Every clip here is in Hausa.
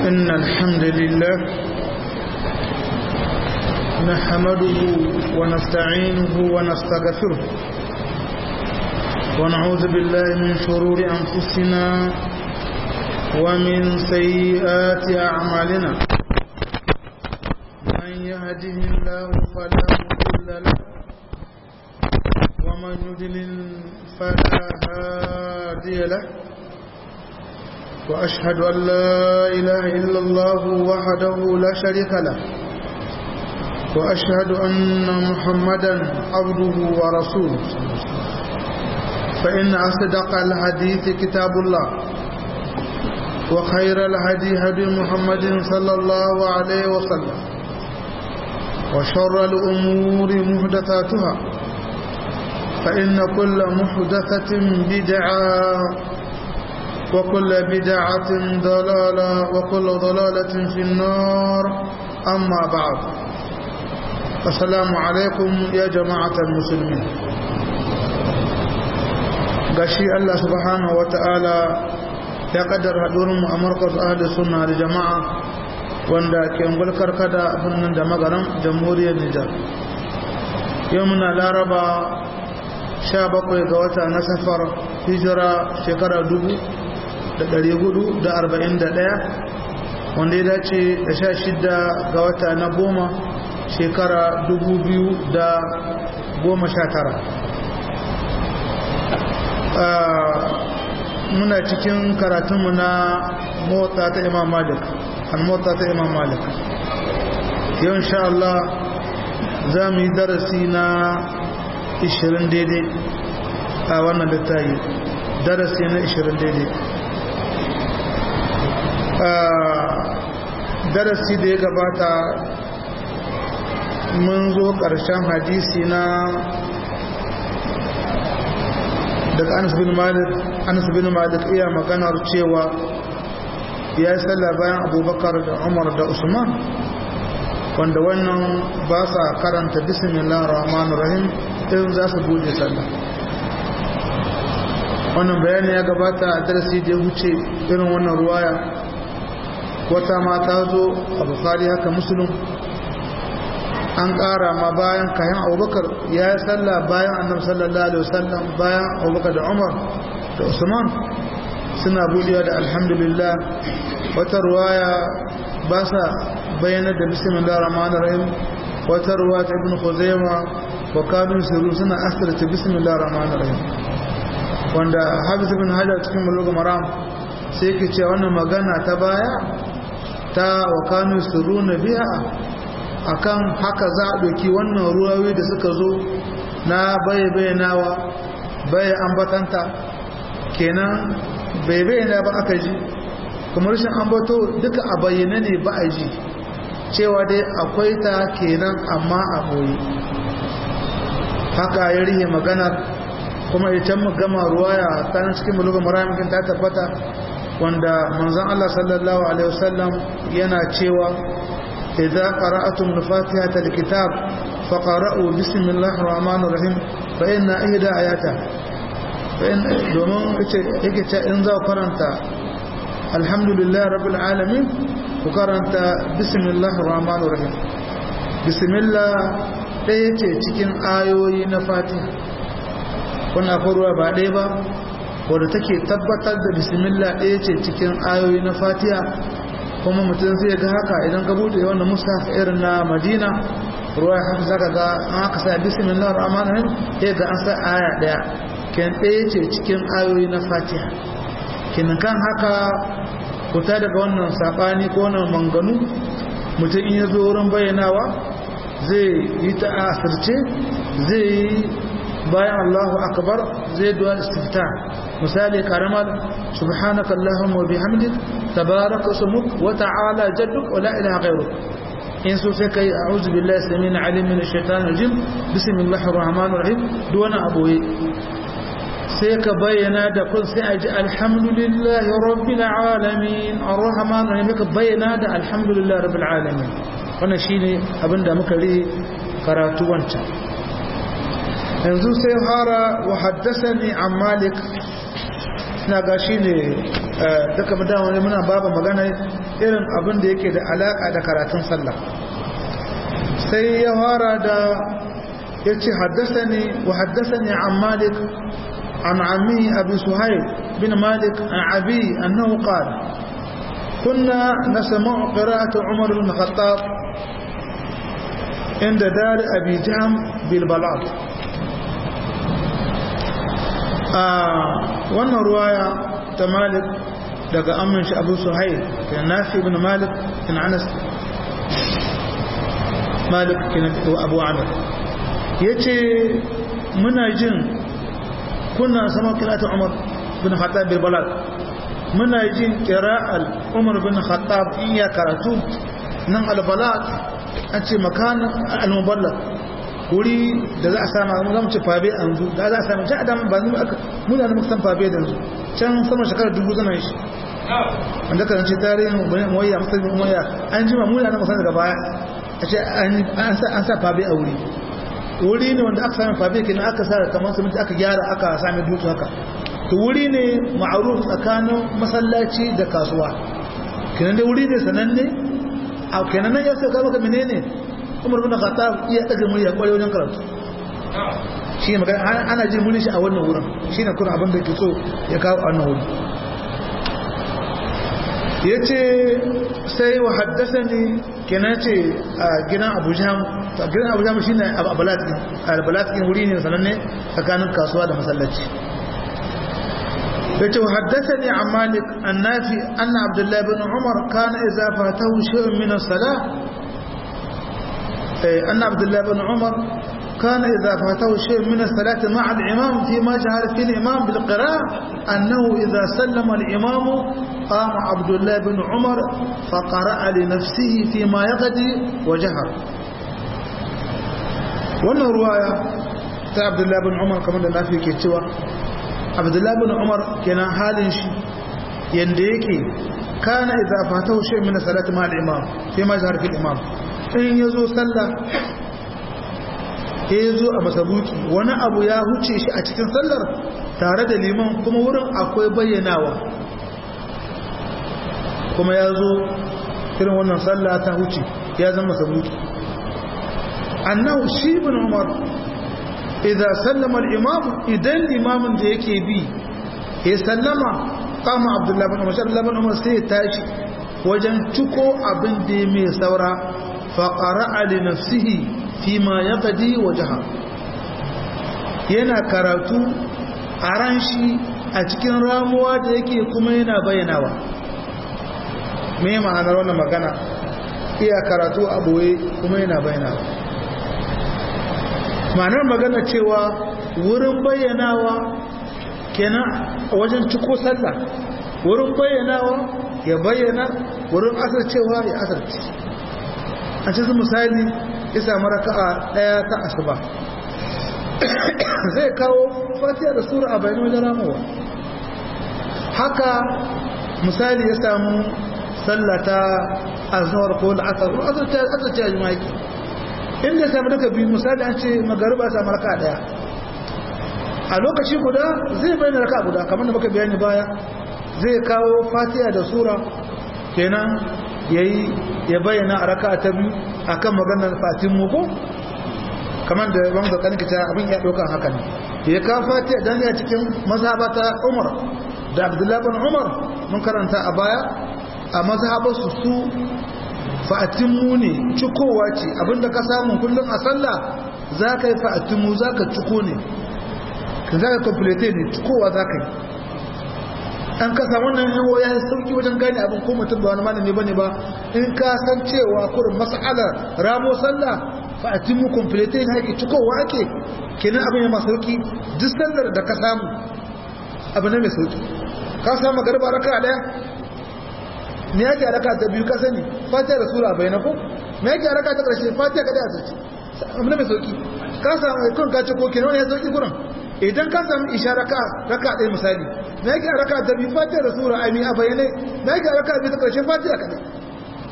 إن الحمد لله نحمده ونستعينه ونستغفره ونعوذ بالله من شرور أنفسنا ومن سيئات أعمالنا من يهده الله فلا مضل له ومن يضلل فلا هادي له وأشهد أن لا إله إلا الله وحده لا شريك له وأشهد أن محمدا عبده ورسوله فإن أصدق الحديث كتاب الله وخير الهدي هدي محمد صلى الله عليه وسلم وشر الأمور محدثاتها فإن كل محدثة بدعة وكل بدعة ضلالة وكل ضلالة في النار أما بعد السلام عليكم يا جماعة المسلمين gashi Allah subhanahu wata'ala ya kaddara hadurin mu a markaz ahli sunna da jama'a wanda ke ngulkar kada birnin da magaran jamhuriyar Nijar yau muna laraba 17 ga wata na safar hijira shekara dubu da ɗari hudu da arba'in da ɗaya wanda ya dace da sha shida ga wata na goma shekara dubu biyu da goma sha tara muna cikin karatunmu na motsa ta imam malik an motsa ta imam malik yau insha Allah za mu yi darasi na 20 daidai a wannan littayi darasi na 20 daidai darasi da ya gabata mun zo ƙarshen hadisi na daga anas bin malik anas bin malik iya maganar cewa ya yi sallah bayan abubakar da umar da usman wanda wannan ba sa karanta bismillah rahman rahim in za su bude sallah wannan bayani ya gabata a darasi da ya wuce irin wannan ruwaya wata mata zo a bukari haka musulun an ƙara ma bayan kayan abubakar ya yi sallah bayan annabi sallallahu alaihi wasallam bayan abubakar da umar da usman suna budewa da alhamdulillah wata ruwaya ba sa bayyana da bismillah rahman rahim wata ruwa ta ibn khuzaima wa kabin sirru suna asirta bismillah rahman rahim wanda hafiz ibn hajar cikin mulugh maram sai yake cewa wannan magana ta baya ta wa kanu sirruna biha akan haka za a ɗauki wannan ruwawi da suka zo na baye bayyanawa baye ambatanta kenan bai bayyana ba aka ji kuma rashin ambato duka a bayyana ne ba a ji cewa dai akwai ta kenan amma a boye haka ya rihe maganar kuma ita mu gama ruwaya ta cikin bulugun maramikin ta tabbata wanda manzon Allah sallallahu alaihi wasallam yana cewa idza qara'atum al-fatihata al-kitab faqra'u bismillahir rahmanir rahim fa inna ihda ayata fa in domin yace yake ce in za karanta alhamdulillahi rabbil alamin ku karanta bismillahir rahmanir rahim bismillah ɗaya ce cikin ayoyi na fatiha wannan faruwa ba ɗaya ba wadda take tabbatar da bismillah ɗaya ce cikin ayoyi na fatiha kuma mutum zai ga haka idan ka buɗe wannan mushaf irin na madina ruwa haka zaka ga an haka sa bismillah rahman rahim sai ga an sa aya ɗaya ken ɗaya ce cikin ayoyi na fatiha kin kan haka kuta daga wannan sabani ko wannan manganu mutum in ya zo wurin bayyanawa zai yi ta asirce zai yi bayan Allahu akbar zai duwa istifta misali karamar subhanaka allahumma wa bihamdik tabaraka ismuk wa ta'ala jadduk wa la ilaha ghayruk in so sai kai a'udhu billahi samina alim min ash-shaytanir rajim bismillahir rahmanir rahim duwana aboye sai ka bayyana da kun sai aji alhamdulillahi rabbil alamin arrahmanir rahim ka bayyana da alhamdulillahi rabbil alamin wannan shine abinda muka ri karatu wancan yanzu sai fara wa haddasani an malik na ga shi ne duka mutane wani muna babu magana irin abin da yake da alaƙa da karatun sallah sai ya fara da ya ce haddasa ne wa haddasa ne an malik an ami abu suhail bin malik an abi annahu qala كنا نسمع قراءة عمر بن الخطاب عند دار أبي جهم بالبلاط wannan ruwaya ta malik daga amin shi abu suhail da nafi ibn malik in anas malik wa abu amir ya ce muna jin kuna sama kirata umar bin khattab bil balad muna jin kira'al umar bin khattab in ya karatu nan al balad an ce makanin al-muballad wuri da za a sama za mu ce fabe a yanzu da za a sami can adam ba mu aka muna da muka san fabe da yanzu can sama shekarar dubu zama shi wanda kan ce tarihin umayya musulmi umayya an ji ma muna da muka san daga baya a ce an sa fabe a wuri wuri ne wanda aka sami fabe kenan aka sa kamar siminti aka gyara aka sami dutse haka to wuri ne ma'aruf tsakanin masallaci da kasuwa kenan dai wuri ne sananne a kenan nan ya sai ka maka menene umar bin khattab iya daga murya kware wajen karatu shi ne magana ana jin muni shi a wannan wurin shi ne kuma abin da ke so ya kawo a wannan wurin ya ce sai wa haddasa ne kenan ce a gidan abuja a gidan abuja shi ne albalatkin wuri ne sananne tsakanin kasuwa da masallaci ya ce wa haddasa ne a malik annafi anna abdullahi bin umar kana iza fatahu shi'un min as-salah أن عبد الله بن عمر كان إذا فاته شيء من الصلاة مع الإمام فيما جهر فيه الإمام بالقراءة أنه إذا سلم الإمام قام عبد الله بن عمر فقرأ لنفسه فيما يغدي وجهر wannan ruwaya ta abdullahi bin umar kamar da nafi ke cewa abdullahi bin umar kenan halin shi yanda yake kana idza fatahu shay min salati ma al-imam fi ma jahar fi al-imam in yazo sallah ya zo a masabuki wani abu ya huce shi a cikin sallar tare da liman kuma wurin akwai bayyanawa kuma ya zo irin wannan sallah ta huce ya zama masabuki annahu shi bin umar idan sallama al-imam idan limamin da yake bi ya sallama kama abdullahi bin umar abdullahi bin umar sai ya tashi wajen ciko abin da ya mai saura faƙara'a li nafsihi fi ma ya gadi wa jihar yana karatu a ran shi a cikin ramuwa da yake kuma yana bayyanawa me ma'anar wannan magana iya karatu a boye kuma yana bayyanawa ma'anar magana cewa wurin bayyanawa kenan wajen ciko sallah wurin bayyanawa ya bayyana wurin asarcewa ya asarci a cikin misali ya samu raka'a daya ta asuba zai kawo fatiha da sura a bayan wajen ramuwa haka misali ya samu sallata azhar ko al'asar ko azarta azarta ya jima'i inda ya samu daga biyu misali an ce magariba samu raka'a daya a lokaci guda zai bayyana raka'a guda kamar da muka bayani baya zai kawo fatiha da sura kenan yayi ya bayyana a raka ta biyu akan maganar fatin muku kamar da ban da kanin kita abin ya dauka haka ne ya ka fatiha dan ya cikin mazhabata Umar da Abdullah bin Umar mun karanta a baya a mazhabarsu su fatin mu ne cikowa ce abinda ka samu kullum a sallah zaka yi fatin mu zaka ciko ne ka zaka complete ne cikowa zaka yi an kasa wannan yawo ya sauki wajen gane abin ko mutum ba wani malami bane ba in ka san cewa kurin mas'alar ramo sallah fa atimu complete ne ake cikowa ake kenan abin ya masu sauki duk sallar da ka samu abu ne mai sauki ka samu garba raka daya me yake raka ta biyu ka sani fatiha da sura bayana ko me yake raka ta karshe fatiha kada a sace abu ne mai sauki ka samu kun ka ciko kenan wani ya sauki kurin idan ka samu isha raka raka ɗaya misali na yake raka ta biyu fatiha da sura ai a bayyane na yake raka biyu ta ƙarshen fatiha kaɗai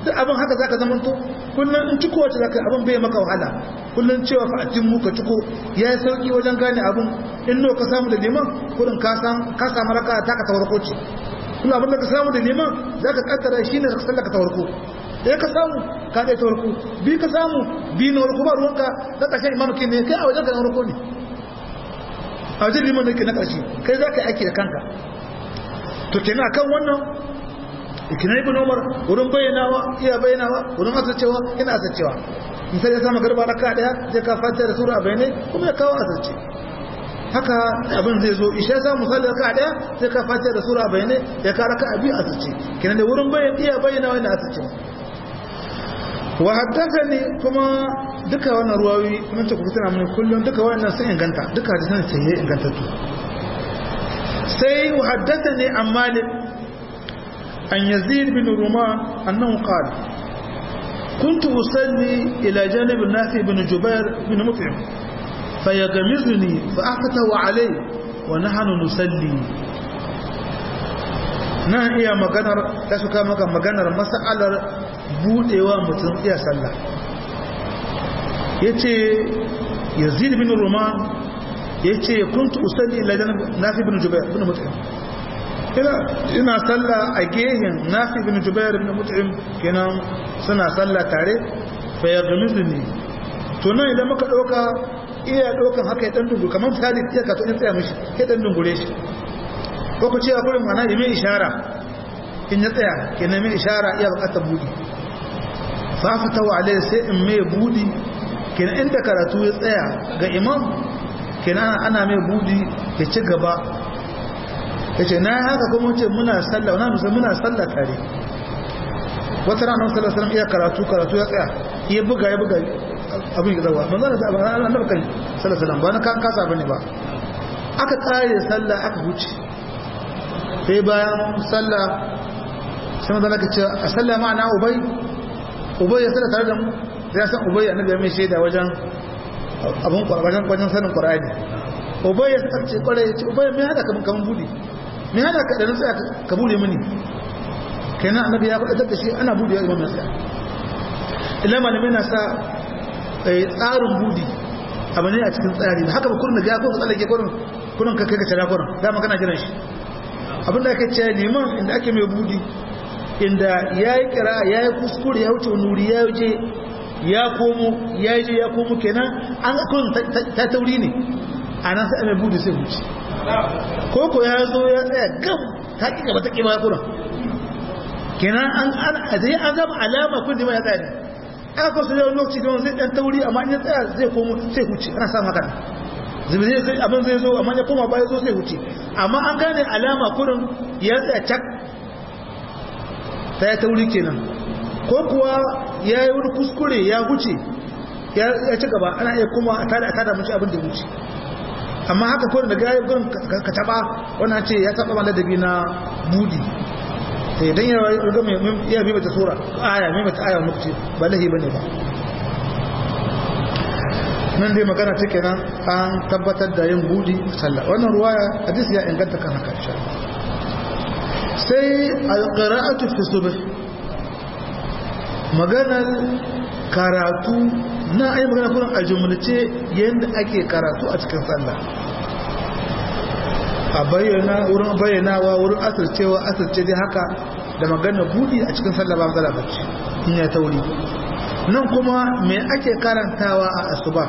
duk abin haka zaka zama to kullun in ciko wace zaka abin bai maka wahala kullun cewa fa atin mu ka ciko yayi sauki wajen gane abin in no ka samu da liman kullun ka san ka samu raka ta ka tawarko ce kullun abin da ka samu da liman zaka kaddara shine ka sallaka tawarko ɗaya ka samu ka ɗaya tawarko bi ka samu bi na warko ba ruwanka na ƙarshen imamu ne kai a wajen ka na warko ne a wajen liman ne ke na ƙarshe kai za ka yi aiki da kanka to kenan akan wannan ikina ibn umar wurin bayyanawa iya bayyanawa wurin asircewa ina asircewa misali ya samu garba raka daya zai ka fata da sura bayanai kuma ya kawo asirce haka abin zai zo isha za misali raka daya zai ka fata da sura bayanai ya ka raka abi asirce kenan da wurin bayan iya bayyanawa ina asircewa wa haddathani kuma duka wannan ruwawi mun ce ku tana mun kullun duka wannan sun inganta duka hadisan sai ingantattu sai wa haddathani an malik عن يزيد بن رومان أنه قال كنت أصلي إلى جانب النافع بن جبير بن مطعم فيغمزني فأفتح عليه ونحن نصلي nan iya maganar ta suka maka maganar mas'alar budewa mutum iya sallah yace yazid bin ruman yace kuntu usalli ila nafi bin jubair bin mut'im ina sallah a gehen nafi bin jubair bin mut'im kenan suna sallah tare fa ya gamizni to nan idan muka dauka iya daukan haka ya dan dungu kamar misali ya ka to in tsaya mishi ya dan dungure shi ko ku ce akwai mana yi mai ishara in ya tsaya kenan mai ishara iya bukatar budi fa fata wa alai sai in mai budi kenan inda karatu ya tsaya ga imam kenan ana mai budi ya ci gaba ya ce na haka kuma ce muna sallah na musamman muna sallah tare wata ranar sallah sallam iya karatu karatu ya tsaya iya buga ya buga abin zawa manzo da sabon annabi kan sallah sallam ba na kan kasa bane ba aka tsare sallah aka huce sai bayan sallah sai manzo ka ce a sallah ma'ana ubay ubay ya sallah tare da mu ya san ubay annabi ya mai shaida wajen abun wajen wajen sanin qur'ani ubay ya sace kwarai ya ce ubay me hada kaman kaman budi me hada ka da nutsa ka bude mini kenan annabi ya faɗa da shi ana bude imam nasa illa malamai na sa tsarin budi abu ne a cikin tsari haka ba kurin da ga ko ka tsallake kurin kurin ka kai ka tsara kurin dama kana jiran shi abinda ake ce liman inda ake mai budi inda ya yi kira ya yi kuskure ya wuce nuri ya wuce ya komo ya je ya komo kenan an kun ta tauri ne a nan sai mai budi sai wuce koko ya zo ya tsaya gam ta ƙi gaba ta ƙi ba kuna kenan an an zai an zama alama kun da ya tsaya ne aka ko su yau lokaci da zai dan tauri amma in ya tsaya zai komo sai huce ana samu haka zubi zai abin zai zo amma ya koma baya zo sai huce amma an gane alama kurin ya tsaya cak ta ya tauri kenan ko kuwa ya yi wani kuskure ya huce ya ci gaba ana iya kuma a tada a tada mace abin da wuce amma haka kawai daga yayi gurin ka taba wannan ce ya taba mana dabi na budi sai dan ya riga mai iya bi mata sura aya mai mata aya lokaci ba lahi bane ba nan dai magana take nan an tabbatar da yin budi sallah wannan ruwaya hadisi ya inganta kan haka insha sai al-qira'atu fi subh maganar karatu na ayi magana kuran a jumlace yadda ake karatu a cikin sallah a bayyana wurin bayyanawa wurin asircewa asirce dai haka da magana budi a cikin sallah ba matsala bacci in ya tauri nan kuma me ake karantawa a asuba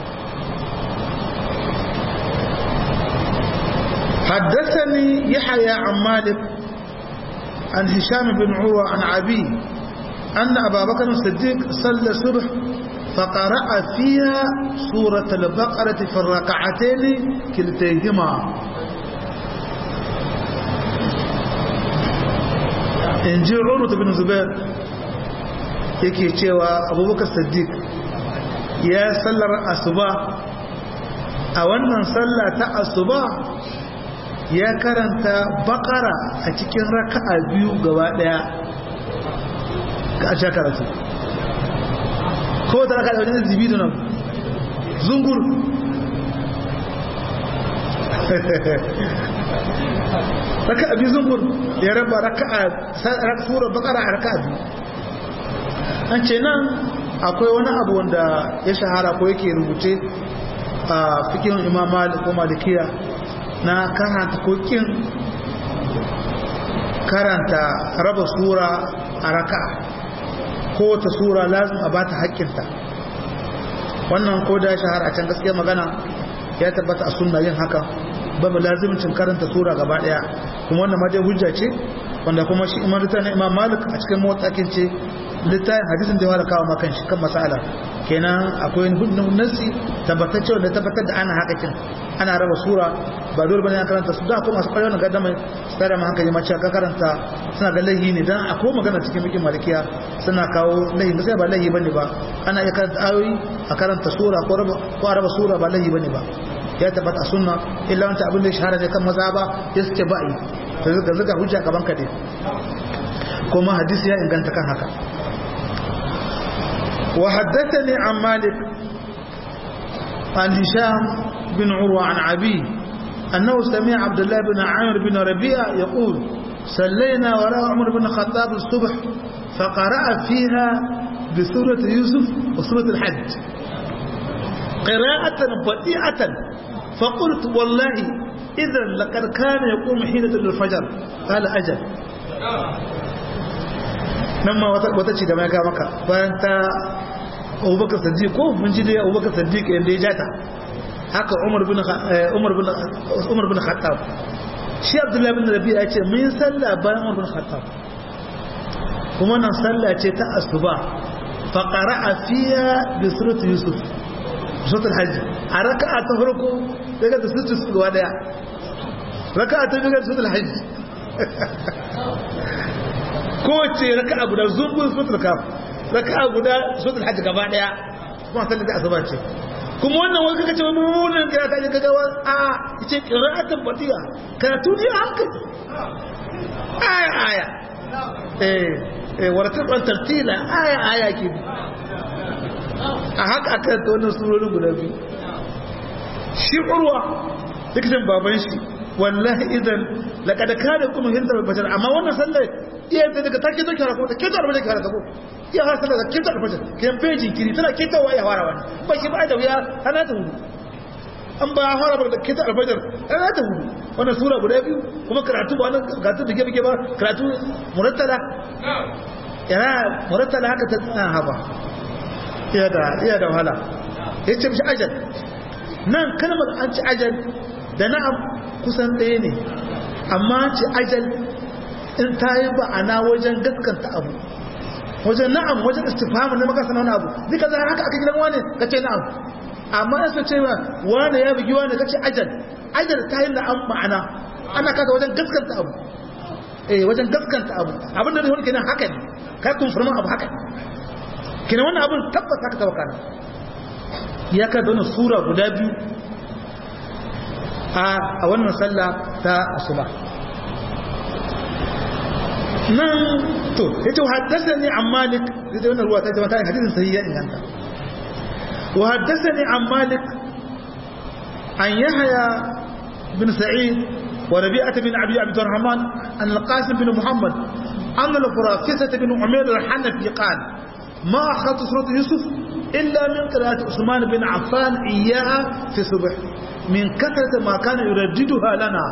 حدثني يحيى عن مالك عن هشام بن عروة عن عبي أن أبا بكر الصديق صلى الصبح فقرأ فيها سورة البقرة في الركعتين كلتيهما إن جي عروة بن زبير yake cewa abubakar siddiq ya sallar asuba a wannan sallah ta asuba ya karanta bakara a cikin raka'a biyu gaba daya a sha karatu ko ta raka da wajen zibi da nan zungur raka abi zungur ya raba raka a sura bakara a raka abi an ce nan akwai wani abu wanda ya shahara ko yake rubuce a fikin imam malik ko malikiya na karanta kokin karanta raba sura a raka kowace sura lazim a bata haƙƙinta wannan ko da ya shahara a can gaskiya magana ya tabbata a sunna yin haka babu lazimcin karanta sura gaba daya kuma wannan ma dai hujja ce wanda kuma shi imam na imam malik a cikin motsakin ce littafin hadisin da ya fara kawo makan shi kan masala kenan akwai hudun nasi tabbatacce wanda tabbatar da ana haka kin ana raba sura ba dole bane karanta su da kuma masu kwarewa ga dama su tare ma hankali mace ka karanta suna ga laihi ne dan akwai magana cikin bikin malikiya suna kawo laihi ba sai ba laihi bane ba ana iya karanta ayoyi a karanta sura ko raba ko a raba sura ba laihi bane ba ya tabbata a sunna illa wanta abin da ya shahara ne kan maza ba ya suke ba'i ga zuga hujja gaban ka dai kuma hadisi ya inganta kan haka wa haddathani an malik an hisham bin urwa an abi annahu sami'a abdullah bin amir bin rabi'a yaqul صلينا وراء عمر بن الخطاب الصبح فقرأ فيها بسورة يوسف وسورة الحج قراءة بديعة فقلت والله إذا لقد كان يقوم حين الفجر قال أجل نما وتشي da mai ga maka bayan ta Abubakar Siddiq ko mun ji dai Abubakar Siddiq inda ya jata haka Umar bin Umar bin Umar bin Khattab shi Abdullah bin Rabi'a ya ce mun salla bayan Umar bin Khattab kuma nan salla ce ta asuba fa qara'a fiha bi surati Yusuf suratul hajj a raka'a ta farko daga da suratul su gaba daya raka'a ta biyu da suratul hajj kowace raka'a guda zumbun suratul kaf raka'a guda suratul hajj gaba daya kuma sallar da asuba ce kuma wannan wani kaka ce wani mummunan kira ta ga gawa a ce qira'atan batiya karatu ne hankali aya aya eh eh waratan tartila aya aya ke a haka aka ta wannan surorin guda biyu shi urwa likitan baban shi wallahi idan laqad kana kuma hinta bashar amma wannan sallar iya ta daga take take harako ta kito arbaje harako ko iya har sallar kito arbaje kan peji kiri tana kito wa ya fara wani ba shi ba da wuya ana ta hudu an ba fara ba da kito arbaje ana ta hudu wannan sura guda biyu kuma karatu ba wannan karatu bige bige ba karatu murattala yana murattala haka ta tsana haba iya da wahala ya ce mishi ajal nan kalmar an ci ajal da na'am kusan ɗaya ne amma ci ajal in ta yi ba'ana wajen gaskanta abu wajen na'am wajen istifamu na makasa na wani abu duka zai haka aka gidan wani ka ce na'am amma yasa ce ma wani ya bugi wani ka ce ajal ajal ta yi na'am ma'ana ana kasa wajen gaskanta abu eh wajen gaskanta abu abinda da wani kenan haka ne kai kumfurman abu haka ne kina wannan abin tabbas haka tawaka ne ya ka dona sura guda biyu a wannan sallah ta asuba nan to yace haddathani an malik da wannan ruwa ta jama'a ta hadisin sahihi ya inganta wa haddathani an malik an yahya bin sa'id wa rabi'ah bin abi abdurrahman an al-qasim bin muhammad an al-furafisah bin umayr al-hanafi qala ما أخذت سورة يوسف إلا من قراءة عثمان بن عفان إياها في الصبح من كثرة ما كان يرددها لنا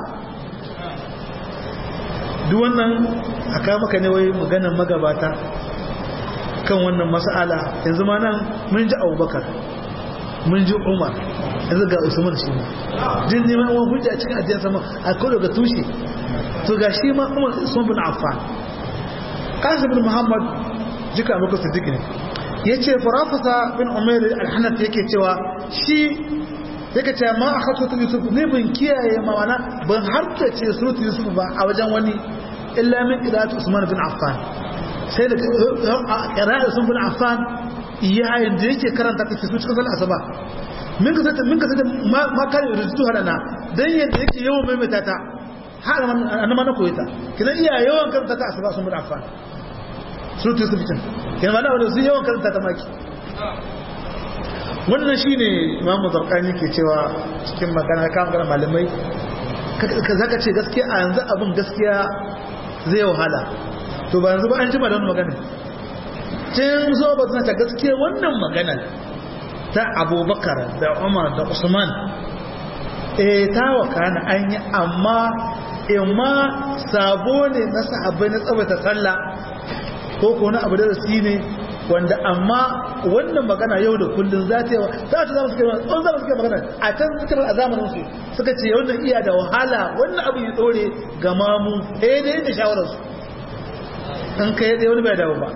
duk wannan aka maka ne wai maganar magabata kan wannan mas'ala yanzu ma nan mun ji abubakar mun ji umar yanzu ga usman shi ne jin neman wani hujja cikin ajiyar sama a kodo ga tushe to ga shi ma umar usman bin affan kasim bin muhammad jika muku siddiq ne yace farafasa bin umair al-hanafi yake cewa shi yake cewa ma akhatu yusuf ne bin kiyaye ma wana ban harta ce surutu yusuf ba a wajen wani illa min qira'at usman bin affan sai da qira'at usman bin affan yayin da yake karanta ta cikin cikin sallar asuba min ka sata min ka sata ma kan rujutu hadana dan yanda yake yawan maimaita ta har an ma na koyita kidan iya yawan karanta ta asuba usman bin affan surutu yusuf can yana mana wani sun yawan karanta ta maki wannan shi ne imamu zarkani ke cewa cikin magana kan magana malamai ka zaka ce gaskiya a yanzu abin gaskiya zai wahala to ba yanzu ba an jima da wani magana tun zo ba ta gaskiya wannan magana ta abubakar da umar da usman eh ta wakana an yi amma imma sabo ne na sahabbai na tsabata sallah ko ko na abu da rasi ne wanda amma wannan magana yau da kullun za ta yi za ta zama suke tsawon zama suke magana a can suke a zamanin su suka ce wannan iya da wahala wannan abu ya dore ga mamu eh dai da shawararsu in kai dai wani bai dawo ba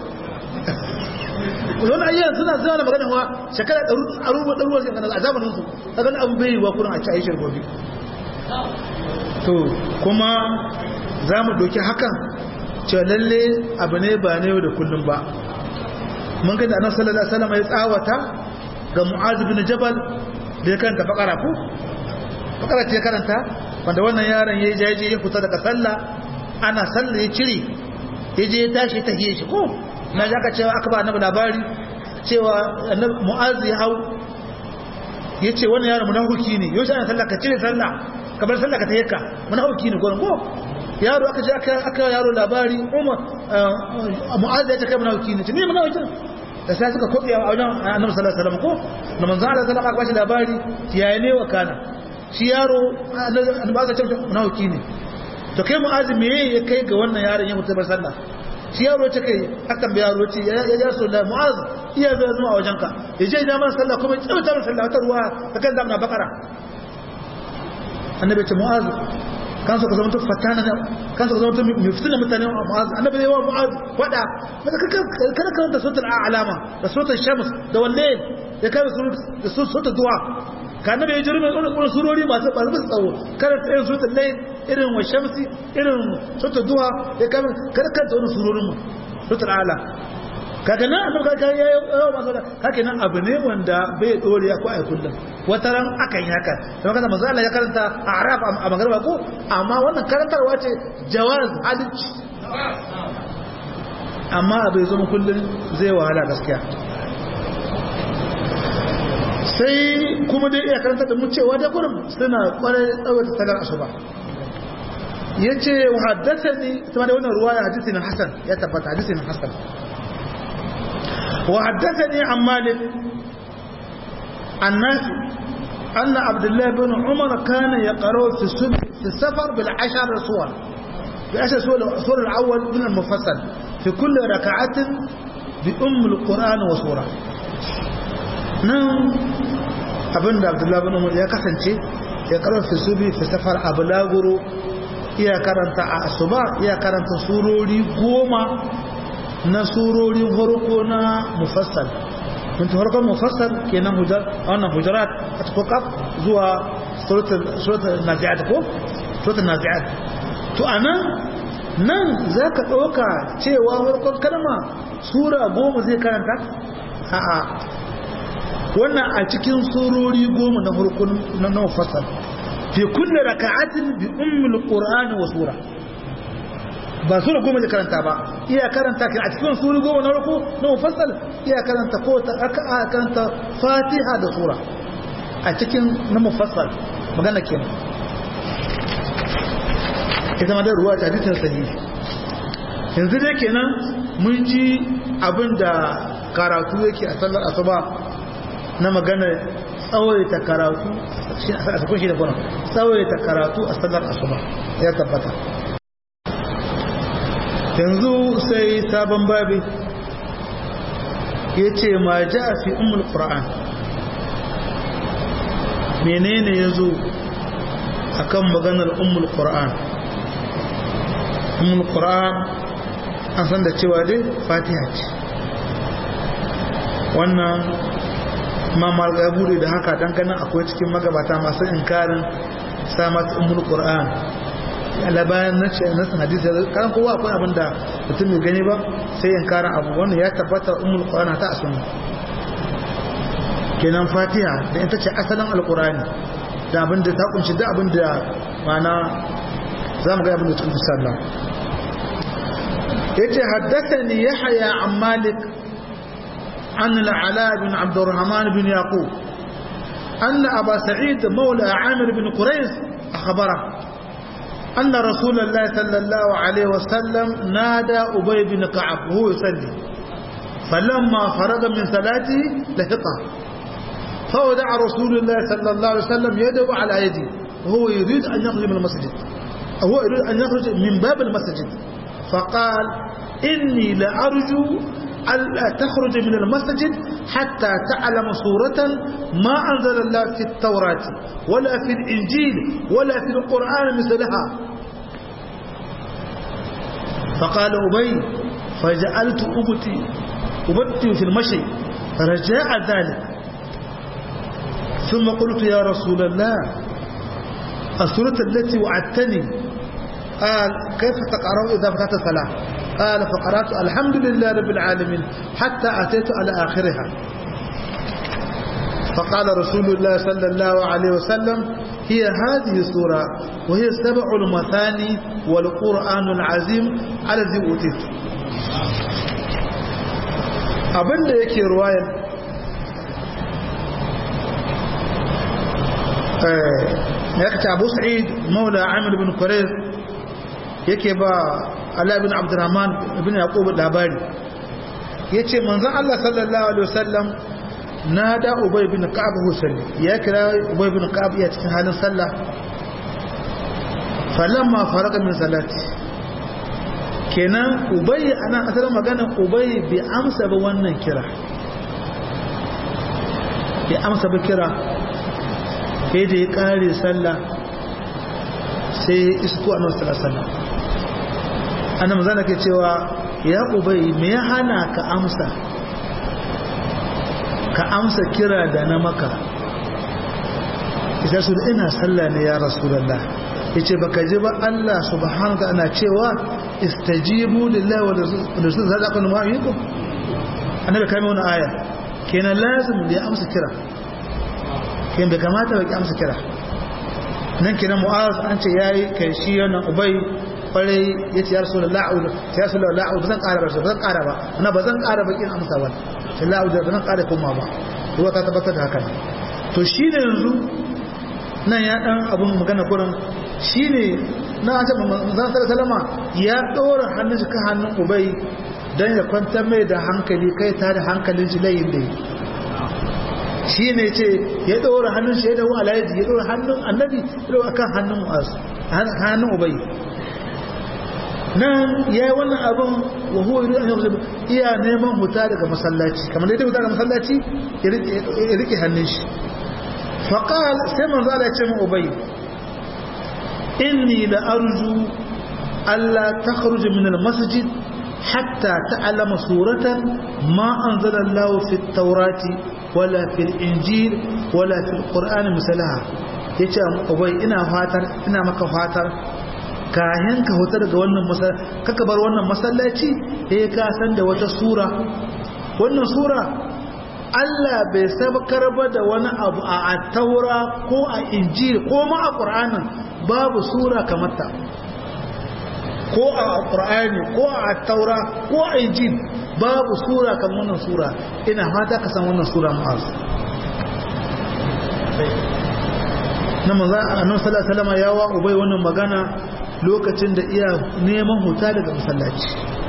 wani ayyana suna suna da magana wa shekara ɗaruwa ɗaruwa sai kana a zamanin su ta gani abu bai yi wa kurin a ci aishar gobe to kuma za mu doki hakan cewa lalle abu ne ba na yau da kullum ba mun ga da annabi sallallahu alaihi wasallam ya tsawata ga mu'az bin jabal da ya karanta bakara ko bakara ce karanta wanda wannan yaron yayi jaje ya fita daga sallah ana sallah ya cire ya je ya tashi ta hiye shi ko na zaka cewa aka ba annabi labari cewa annabi mu'az ya hau yace wannan yaron munafiki ne yau ana sallah ka cire sallah kamar sallah ka tayyaka munafiki ne gurin ko yaro aka je aka aka yaro labari umar mu'az ya ce kai munafiki ne ce ni munafiki da sai suka kobe a wajen annabi sallallahu alaihi wasallam ko da manzo Allah sallallahu alaihi wasallam labari yayi ne wa kana shi yaro annabi aka ce munafiki ne to kai mu'az me ya kai ga wannan yaron ya mutu bar sallah shi yaro ce kai akan bi yaro ce ya ya so da mu'az iya zai zuwa a wajenka ya je da man sallah kuma ya tsauta sallah ta ruwa ta kan zamna bakara annabi ce mu'az kan so ka zama fatana ne kan so ka zama mai fitina mutane mu'az annabi ne wa mu'az wada kada kada ka da sautul a'lama da sautul shams da wallahi da kai da sautul du'a ka annabi ya jira mai wannan surori masu masu tsawo kada ta yin sautul layl irin wa shamsi irin sautul du'a ya kai kada ka da wannan surorin mu sautul a'la kaga nan annabi kaga ya yawa masu da kake nan abu ne wanda bai dore ko ai kullum wata ran akan yi haka kuma kaza manzo Allah ya karanta a arab a magarba ko amma wannan karantarwa ce jawaz halicci amma abu ya zama kullum zai wahala gaskiya sai kuma dai iya karanta da mu cewa da gurin suna kwarai tsawata salar asuba yace wa haddathani kuma da wannan ruwaya hadisi na hasan ya tabbata hadisi na hasan وحدثني عن مالك الناس أن عبد الله بن عمر كان يقرأ في السبع في السفر بالعشر صور بعشر صور الصور الأول من المفصل في كل ركعة بأم القرآن وصورة نعم abin da abdullahi bin umar ya kasance ya karanta subi fi safar abulaguro iya karanta a asuba iya karanta surori goma na surorin farko na mufassal mun ta farkon mufassal kenan hujar wannan hujarat a cikin kaf zuwa suratul nazi'at ko suratul nazi'at to anan nan zaka dauka cewa farkon kalma sura goma zai karanta a'a wannan a cikin surori goma na farkon na mufassal fi kulli raka'atin bi ummul qur'ani wa sura ba sura goma da karanta ba iya karanta a cikin sura goma na ruku na mufassal iya karanta ko ta aka karanta fatiha da sura a cikin na mufassal magana kenan ita ma da ruwa ta hadisin sahihi yanzu dai kenan mun ji abin da karatu yake a sallar asuba na magana tsawaita karatu a sakon shi da kuna tsawaita karatu a sallar asuba ya tabbata yanzu sai sabon babi ya ce ma ja fi umul ƙura'an menene ya zo a kan maganar umul ƙura'an umul ƙura'an an san da cewa dai fatiha ce wannan mamar ya bude da haka don ganin akwai cikin magabata masu inkarin samat umul ƙura'an labayan na ce nasan hadisi kan kowa akwai abin da mutum mai gani ba sai in karan abu wannan ya tabbata umul qur'ana ta asumi kenan fatiha da ita ce asalin alqur'ani da abin da ta kunshi da abin da mana zamu ga abin da cikin sallah yace haddathani yahya an malik an al-ala bin abd الرحمن بن يعقوب أن أبا سعيد مولى عامر بن قريش أخبره أن رسول الله صلى الله عليه وسلم نادى أبي بن كعب وهو يصلي فلما فرغ من صلاته لحقه فودع رسول الله صلى الله عليه وسلم يده على يده وهو يريد أن يخرج من المسجد هو يريد أن يخرج من باب المسجد فقال إني لأرجو ألا تخرج من المسجد حتى تعلم سورة ما أنزل الله في التوراة ولا في الإنجيل ولا في القرآن مثلها فقال أبي فجعلت أبتي أبتي في المشي رجاء ذلك ثم قلت يا رسول الله السورة التي وعدتني قال كيف تقرأ إذا فتحت الصلاة قال فقرأت الحمد لله رب العالمين حتى أتيت على آخرها فقال رسول الله صلى الله عليه وسلم هي هذه السورة وهي سبع المثاني والقرآن العظيم الذي أوتيت abinda yake ruwayar ya kace abu sa'id maula amir bin kurais yake ba ala bin abdurrahman ibn yaqub labari yace manzon Allah sallallahu alaihi wasallam nada ubay bin ka'ab husaini ya kira ubay bin ka'ab ya cikin halin sallah falamma faraga min salati kenan ubay ana asalin magana ubay bi amsa ba wannan kira bi amsa ba kira sai da ya kare sallah sai isko a nasu sallah ana mazana ke cewa ya ubai me ya hana ka amsa ka amsa kira da na maka isa su da ina sallah ne ya rasulallah ya ce baka ji ba Allah subhanahu ta ana cewa istajibu lillahi wa rasul za ka numa yi ku annabi kai wani aya kenan lazim da ya amsa kira kenan bai kamata ba ki amsa kira nan kenan mu'az an ce yayi kai shi wannan ubai kwarai ya ce ya rasu da la'udu ya rasu da la'udu ba zan ƙara ba ba zan ƙara ba ana ba zan ƙara bakin amsa ba sai la'udu ba zan ƙara koma ba ruwa ta tabbatar da haka to shi ne yanzu nan ya ɗan abin magana kurin shi ne na an ce zan sara salama ya ɗora hannun shi kan hannun ubai don ya kwantar mai da hankali kai ta da hankalin shi layin da shi ne ce ya ɗora hannun shi ya dawo alayaji ya ɗora hannun annabi ya ɗora kan hannun mu'azu hannun ubai nan ya yi wannan abin wa huwa yuri an yau iya neman huta daga masallaci kamar da ya huta daga masallaci ya rike hannun shi faƙal sai manzo Allah ya ce mu ubai inni la arju alla takhruj min al masjid hatta ta'lama suratan ma anzala Allah fi at-taurati wala fi al-injil wala fi al-qur'an misalaha yace ubai ina fatar ina maka fatar kayan ka huta daga wannan masallaci kaka bar wannan masallaci eh ka san da wata sura wannan sura Allah bai sabkar ba da wani abu a taura ko a injil ko ma a qur'anin babu sura kamar ta ko a qur'ani ko a taura ko a injil babu sura kamar wannan sura ina fata ka san wannan sura mu'az na manzo annabi sallallahu alaihi wasallam ya wa ubai wannan magana lokacin da iya neman huta daga masallaci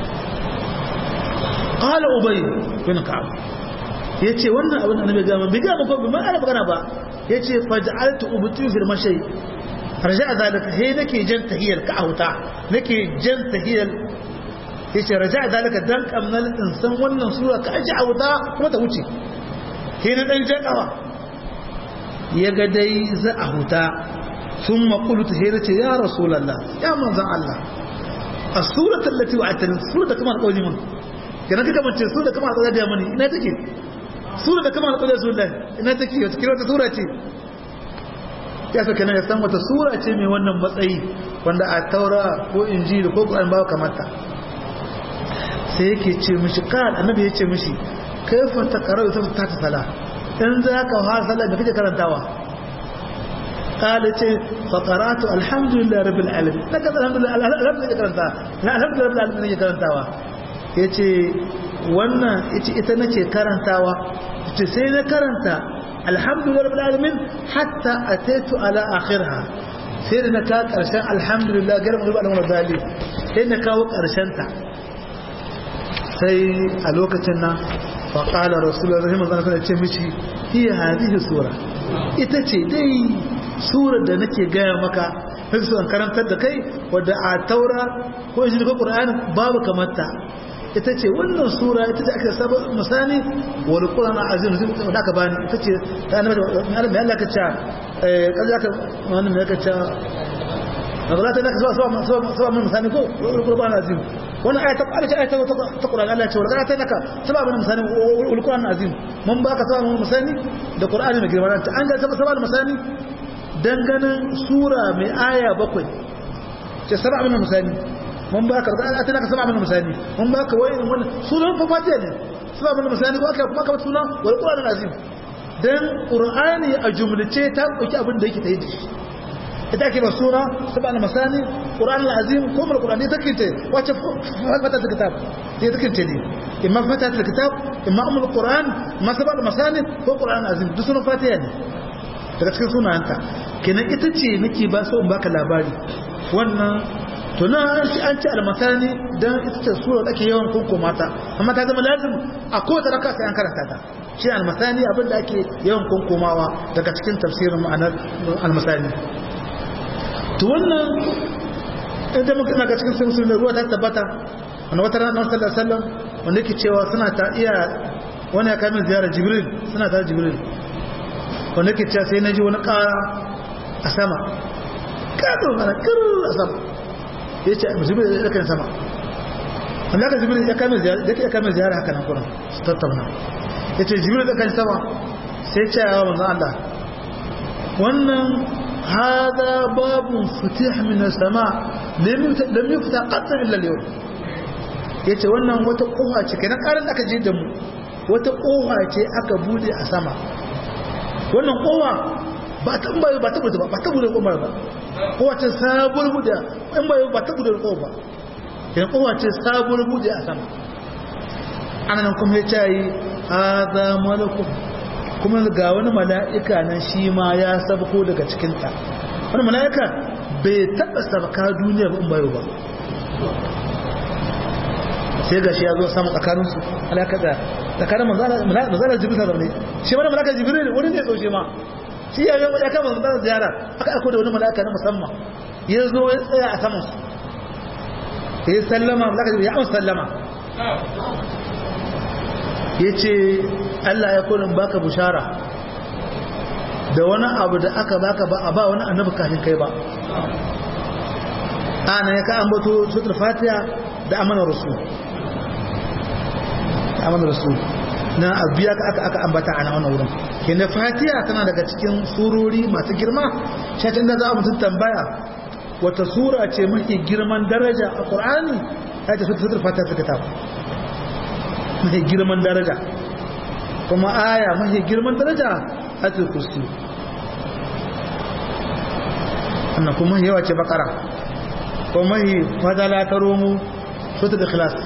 qala ubay bin ka'ab yace wannan abin annabi ga man biga ba ko ba ana magana ba yace faj'altu ubti fil mashay raja'a zalika he nake jan tahiyar ka huta nake jan tahiyar yace raja'a zalika dan kamnal insan wannan sura ka aji huta kuma ta wuce he na dan jakawa yaga dai za a huta ثم قلت هيرتي يا رسول الله يا منزل الله السورة التي وعدتني السورة كما تقولي من كنا كما تقول سورة كما تقولي يا مني إنها تكي سورة كما تقولي يا رسول الله إنها تكي وتكي وتا سورة تي ya saka na san wata sura ce mai wannan matsayi wanda a taura ko injili ko ƙwarin bawa kamata sai yake ce mishi kan annabi ya ce mishi kaifa ta karau ta ta sala in za ka fara sallah da kake karantawa قال فقرات الحمد لله رب العالمين لقد الحمد لله الحمد لله karanta الحمد لله رب العالمين nake karantawa yace wannan yace ita nake karantawa yace sai na karanta alhamdulillah rabbil alamin hatta ataitu ala akhirha sai da na ka karshen alhamdulillah garin rabbil alamin dali sai na kawo karshen ta sai a lokacin nan faƙalar rasulullah zai manzana suna ce mishi iya hadihi sura ita ce dai surar da nake gaya maka sai su an karantar da kai wadda a taura ko shi ko qur'ani babu kamata ita ce wannan sura ita ce aka saba misali wal qur'an azim da aka bani ita ce ta annabi mai Allah ka ce eh kaza ka wannan mai ka ce magana ta naka zuwa zuwa mun misali ko qur'an azim wannan ayata Allah ce ayata ta qur'an Allah ce wala ta naka saba mun misali wal qur'an azim mun baka saba mun misali da qur'ani mai girma ta an ga saba saba misali danganin sura mai aya bakwai ce saba mun misali mun baka da ta naka saba mun misali mun baka wai wannan sunan fa fatiha ne saba mun misali ko aka kuma ka suna wal qur'an azim dan qur'ani a jumlace ta dauki abin da yake tayi da shi ita ke ba suna sabana masani qur'an al-azim ko mal qur'an ne take ce wace fata ta kitab ne take ce ne imma fata ta kitab imma umul qur'an ma sabana masani ko qur'an al-azim duk sunan fatiha ne daga cikin sunanta kenan ita ce nake ba so in baka labari wannan to na an ci an ci al-masani dan ita ce sura da ake yawan kunko mata amma ta zama lazim a kowace raka sai an karanta ta shi al-masani abin da ake yawan kunkomawa daga cikin tafsirin ma'anar al-masani to wannan inda muka ga cikin sun sun ruwa ta tabbata wanda wata rana sallallahu alaihi wasallam wanda yake cewa suna ta iya wani ya kamin ziyarar jibril suna ta jibril wanda yake cewa sai naji wani ƙara a sama ƙato mana kir a sama ya ce jibril ya kan sama wanda aka jibril ya kamin ziyara ya kamin ziyara haka nan kuma su tattauna ya ce jibril ya kan sama sai ce ya manzo Allah wannan هذا باب فتح من السماء لم يفتح قط الا اليوم yace wannan wata kofa ce kenan karin aka je da mu wata kofa ce aka bude a sama wannan kofa ba ta ba ba ta bude ba ba ta bude kofa ba kofa ce sabuwar bude in ba ba ta bude kofa ba kenan kofa ce sabuwar bude a sama anan kuma yace yi hada malakum kuma ga wani mala'ika nan shi ma ya sabko daga cikinta wani mala'ika bai taɓa sabaka duniya ba in bayo ba sai ga shi ya zo samun tsakaninsu alaƙa da tsakanin mazalar jibril ta zaune shi mana mala'ika jibril wani ne tsoce ma shi ya yi ya kama mazalar ziyara aka aiko da wani mala'ika na musamman ya zo ya tsaya a samansu ya yi sallama mala'ika jibril ya amsa sallama ya ce Allah ya kunin baka bushara da wani abu da aka baka ba a ba wani annabi kafin kai ba ana ya ka ambato sutur fatiha da amana rasul da amana rasul na abiya ka aka aka ambata a wannan wurin kenan fatiha tana daga cikin surori masu girma shatin da za a mutum tambaya wata sura ce mafi girman daraja a qur'ani ta ce sutur fatiha ta kitab mafi girman daraja kuma aya mafi girman daraja ayatul kursi annan kuma yawa ce bakara kuma mafi fadala ta romu sota da khilas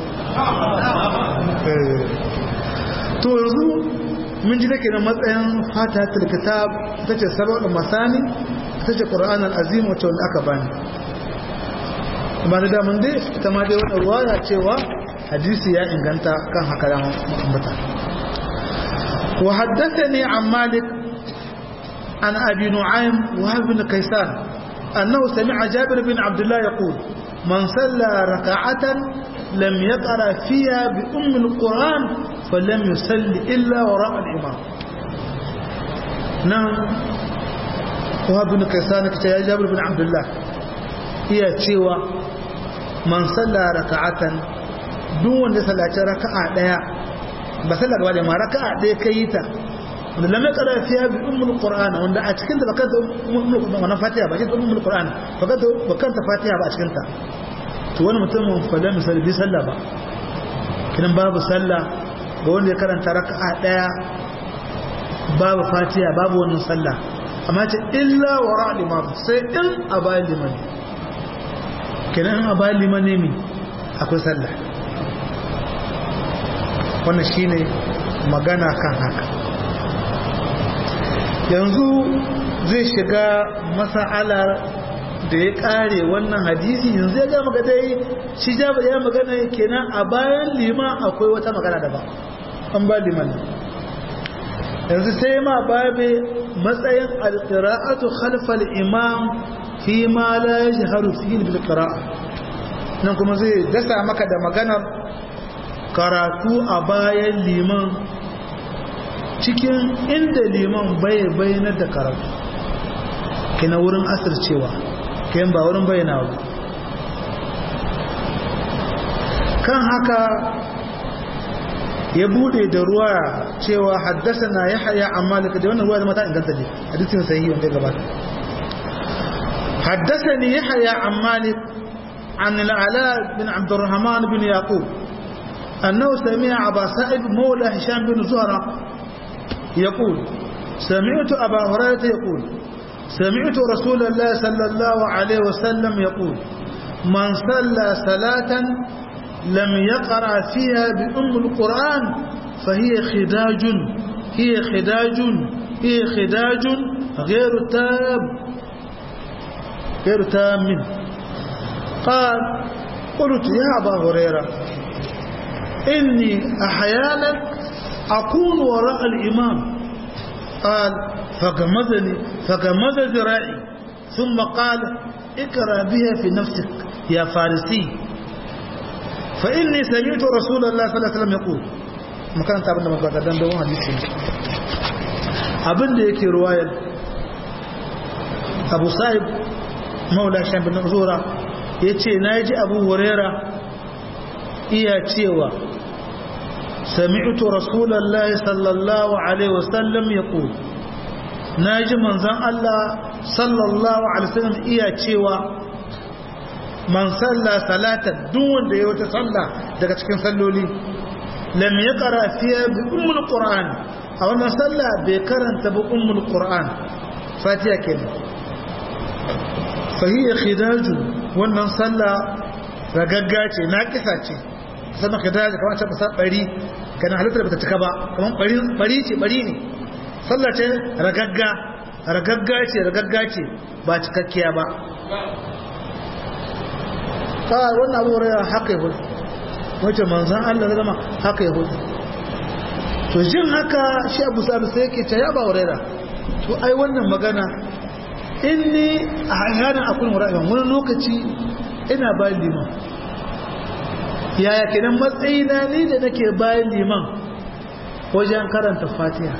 to yanzu mun ji dake na matsayin fatatul kitab ta ce sabon masani ta ce qur'an al-azim wacce wanda aka bani amma da damun dai ita ma dai wannan ruwaya cewa hadisi ya inganta kan haka da ambata wa haddathani an malik an abi nu'aym wa ibn kaysan annahu sami'a jabir bin abdullah yaqul man salla rak'atan lam yaqra fiha bi umm al-quran falam yusalli illa wara' al-imam nan wa ibn kaysan kace ya jabir bin abdullah iya cewa man salla rak'atan duk wanda sallaci raka'a daya ba sallar gaba da ma raka'a daya kai ta wanda lam yaqra fiha bi ummul qur'an wanda a cikin da baka da ummul wannan fatiha ba cikin ummul qur'an baka da baka ta fatiha ba a cikin ta to wani mutum fa lam yusalli sallah ba kidan babu sallah ga wanda ya karanta raka'a daya babu fatiha babu wannan sallah amma ce illa wara limam sai in abayin liman kidan abayin liman ne mi akwai sallah wannan shine magana kan haka yanzu zai shiga masa'alar da ya kare wannan hadisi yanzu ya gama ga dai shi ja ya magana kenan a bayan liman akwai wata magana daban an ba liman yanzu sai ma babe matsayin alqira'atu khalfal imam fi ma la yajharu fihi bil qira'a nan kuma zai dasa maka da maganar karatu a bayan liman cikin inda liman bai bayyana da karatu kina wurin asircewa kayan ba wurin bayyana ba kan haka ya bude da ruwa cewa haddasa na ya haya a malika da wannan ruwa da mata inganta ne hadisin sahihi wanda ya gabata haddasa ne ya haya a malik عن العلاء بن عبد الرحمن بن يعقوب أنه سمع أبا سعيد مولى هشام بن زهرة يقول سمعت أبا هريرة يقول سمعت رسول الله صلى الله عليه وسلم يقول من صلى صلاة لم يقرأ فيها بأم القرآن فهي خداج هي خداج هي خداج غير تام غير تام قال قلت يا أبا هريرة إني أحيانا أكون وراء الإمام قال فغمزني فغمز ذراعي ثم قال اقرأ بها في نفسك يا فارسي فإني سمعت رسول الله صلى الله عليه وسلم يقول مكان تابعنا مقاطع دان دوان حديثي abin da yake ruwayar abu sa'ib maula shan bin zura ya ce na ji abu hurera iya cewa sami'tu rasulallah sallallahu alaihi wasallam ya ku na ji manzan Allah sallallahu alaihi wasallam iya cewa man salla salatan duk wanda ya wata salla daga cikin salloli lam yaqra fiha bi ummul qur'an a wannan salla bai karanta bi ummul qur'an fatiha kenan fa hiya khidaju wannan salla ragagga ce naqisa ce sama khidaju kamar ta basa bari kana halittar bata cika ba kamar bari bari ce bari ne salla ce ragagga ragagga ce ragagga ce ba cikakkiya ba ka wannan abu raya haka yahudu wacce manzan Allah da zama haka yahudu to jin haka shi abu sa'adu sai yake ta yaba wa raira to ai wannan magana inni a hanyar akwai mura'ayin wani lokaci ina bayan liman yaya kenan matsayina ni da nake bayan liman wajen karanta fatiha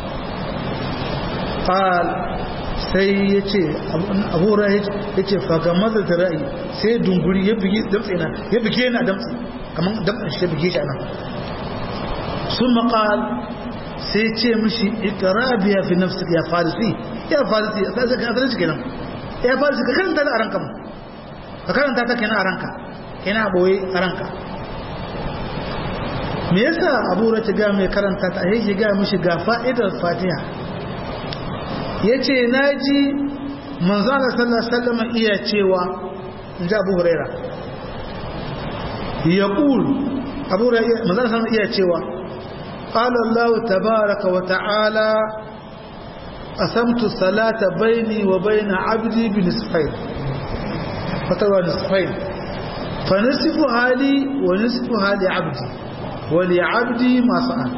sai ya ce abubuwa ya ce faga maza da ra'ayi sai dunguri ya bugi damtse na ya bugi yana damtse kamar damtsen shi ya bugi shi ana sun maƙal sai ce mishi ikara biya fi nafsi ya farisi ya farisi ya sai ka azalci kenan ya farisi ka karanta da a ranka mu ka karanta ta kenan a ranka kenan a boye a ranka me yasa abu ta ga mai karanta ta yake ga mishi ga fa'idar fatiha ya ce na ji manzana sallama iya cewa in ji abu huraira ya ƙul abu huraira manzana sallama iya cewa ƙalallahu tabaraka wa ta'ala asamtu salata baini wa baina abdi bi nisfain fatarwa nisfain fa nisfu hali wa nisfu hali abdi wa li abdi ma fa'al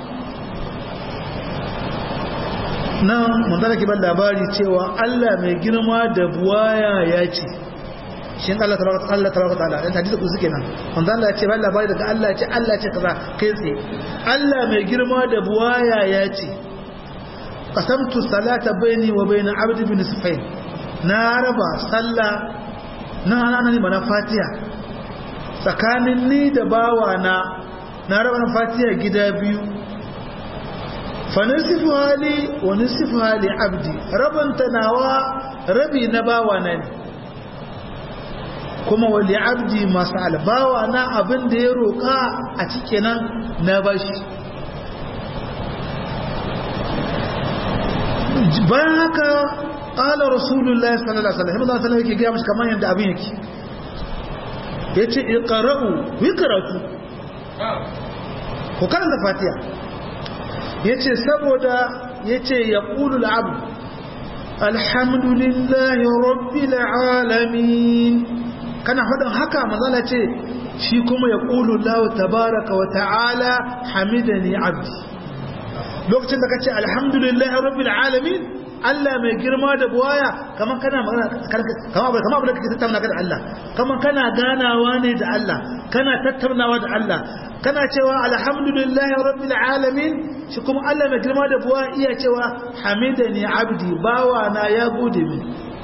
nan manzara ke ban labari cewa Allah mai girma da buwaya ya ce shi Allah tabaraka Allah tabaraka ta'ala dan hadisi ku suke nan manzo Allah ya ce ban labari daga Allah ya ce Allah ya ce kaza kai tsaye Allah mai girma da buwaya ya ce qasamtu salata baini wa baina abdi bin sufain na raba sallah na ana ne bana fatiha tsakanin ni da bawa na na raba fatiha gida biyu fanisifu hali wa nisifu hali abdi rabanta nawa rabi na bawa na ne kuma wali abdi masu albawa na abin da ya roƙa a cikinan na bashi bayan haka ƙala rasulullah sallallahu alaihi wasallam sallallahu yake gaya mashi kamar yadda abin yake ya ce iqra'u wi karatu ku karanta fatiha ya ce saboda ya ce ya ƙulul abu alhamdulillahi rabbil alamin kana faɗin haka manzala ce shi kuma ya ƙulu lahu tabaraka wa ta'ala hamidani abdi lokacin da ka ce alhamdulillahi rabbil alamin Allah mai girma da buwaya kaman kana magana kama kama abin da kake tattauna da Allah kaman kana ganawa ne da Allah kana tattaunawa da Allah kana cewa alhamdulillahi rabbil alamin shi kuma Allah mai girma da buwaya iya cewa hamidani abdi bawa na ya gode min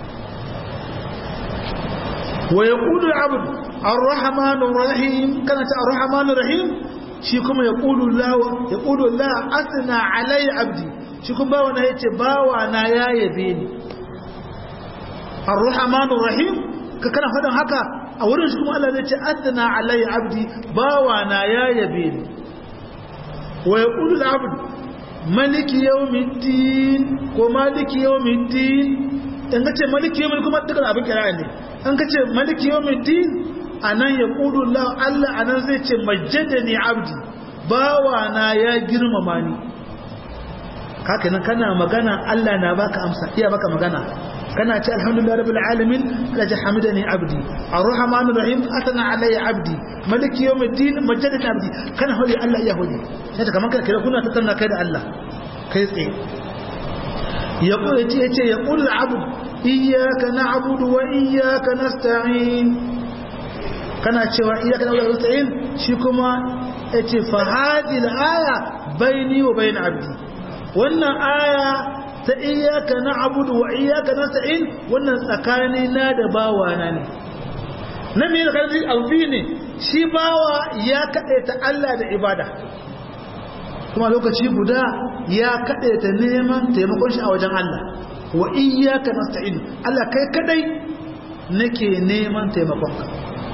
wa yaqulu al-abd ar-rahmanur rahim kana ta ar-rahmanur rahim shi kuma yaqulu la yaqulu la asna alai abdi shi kuma bawa na yace bawa na ya yabe ni ar-rahmanur rahim ka kana fadan haka a wurin shi kuma Allah zai ce asna alai abdi bawa na ya yabe ni wa yaqulu al-abd maliki yawmiddin ko maliki yawmiddin in ka ce maliki yawmiddin kuma dukkan abin kira ne an ka ce maliki yawmiddin anan ya kudu Allah Allah anan zai ce majjadani abdi bawa na ya girmama ni haka nan kana magana Allah na baka amsa iya baka magana kana ce alhamdulillah rabbil alamin la hamidani abdi arrahman arrahim atana alayya abdi maliki yawmiddin majjadani abdi kana hodi Allah iya hodi sai kaman kana kira kuna tattauna kai da Allah kai tsaye ya yace yace ya qul abd iyyaka na'budu wa iyyaka nasta'in kana cewa iyyaka na'budu wa nasta'in shi kuma yace fa hadhihi al-aya bayni wa bayn abdi wannan aya ta iyyaka na'budu wa iyyaka nasta'in wannan tsakani na da bawana ne na me kan alfi ne shi bawa ya kadaita Allah da ibada kuma lokaci guda ya kadaita neman taimakon shi a wajen Allah wa iyyaka nasta'in Allah kai kadai nake neman taimakonka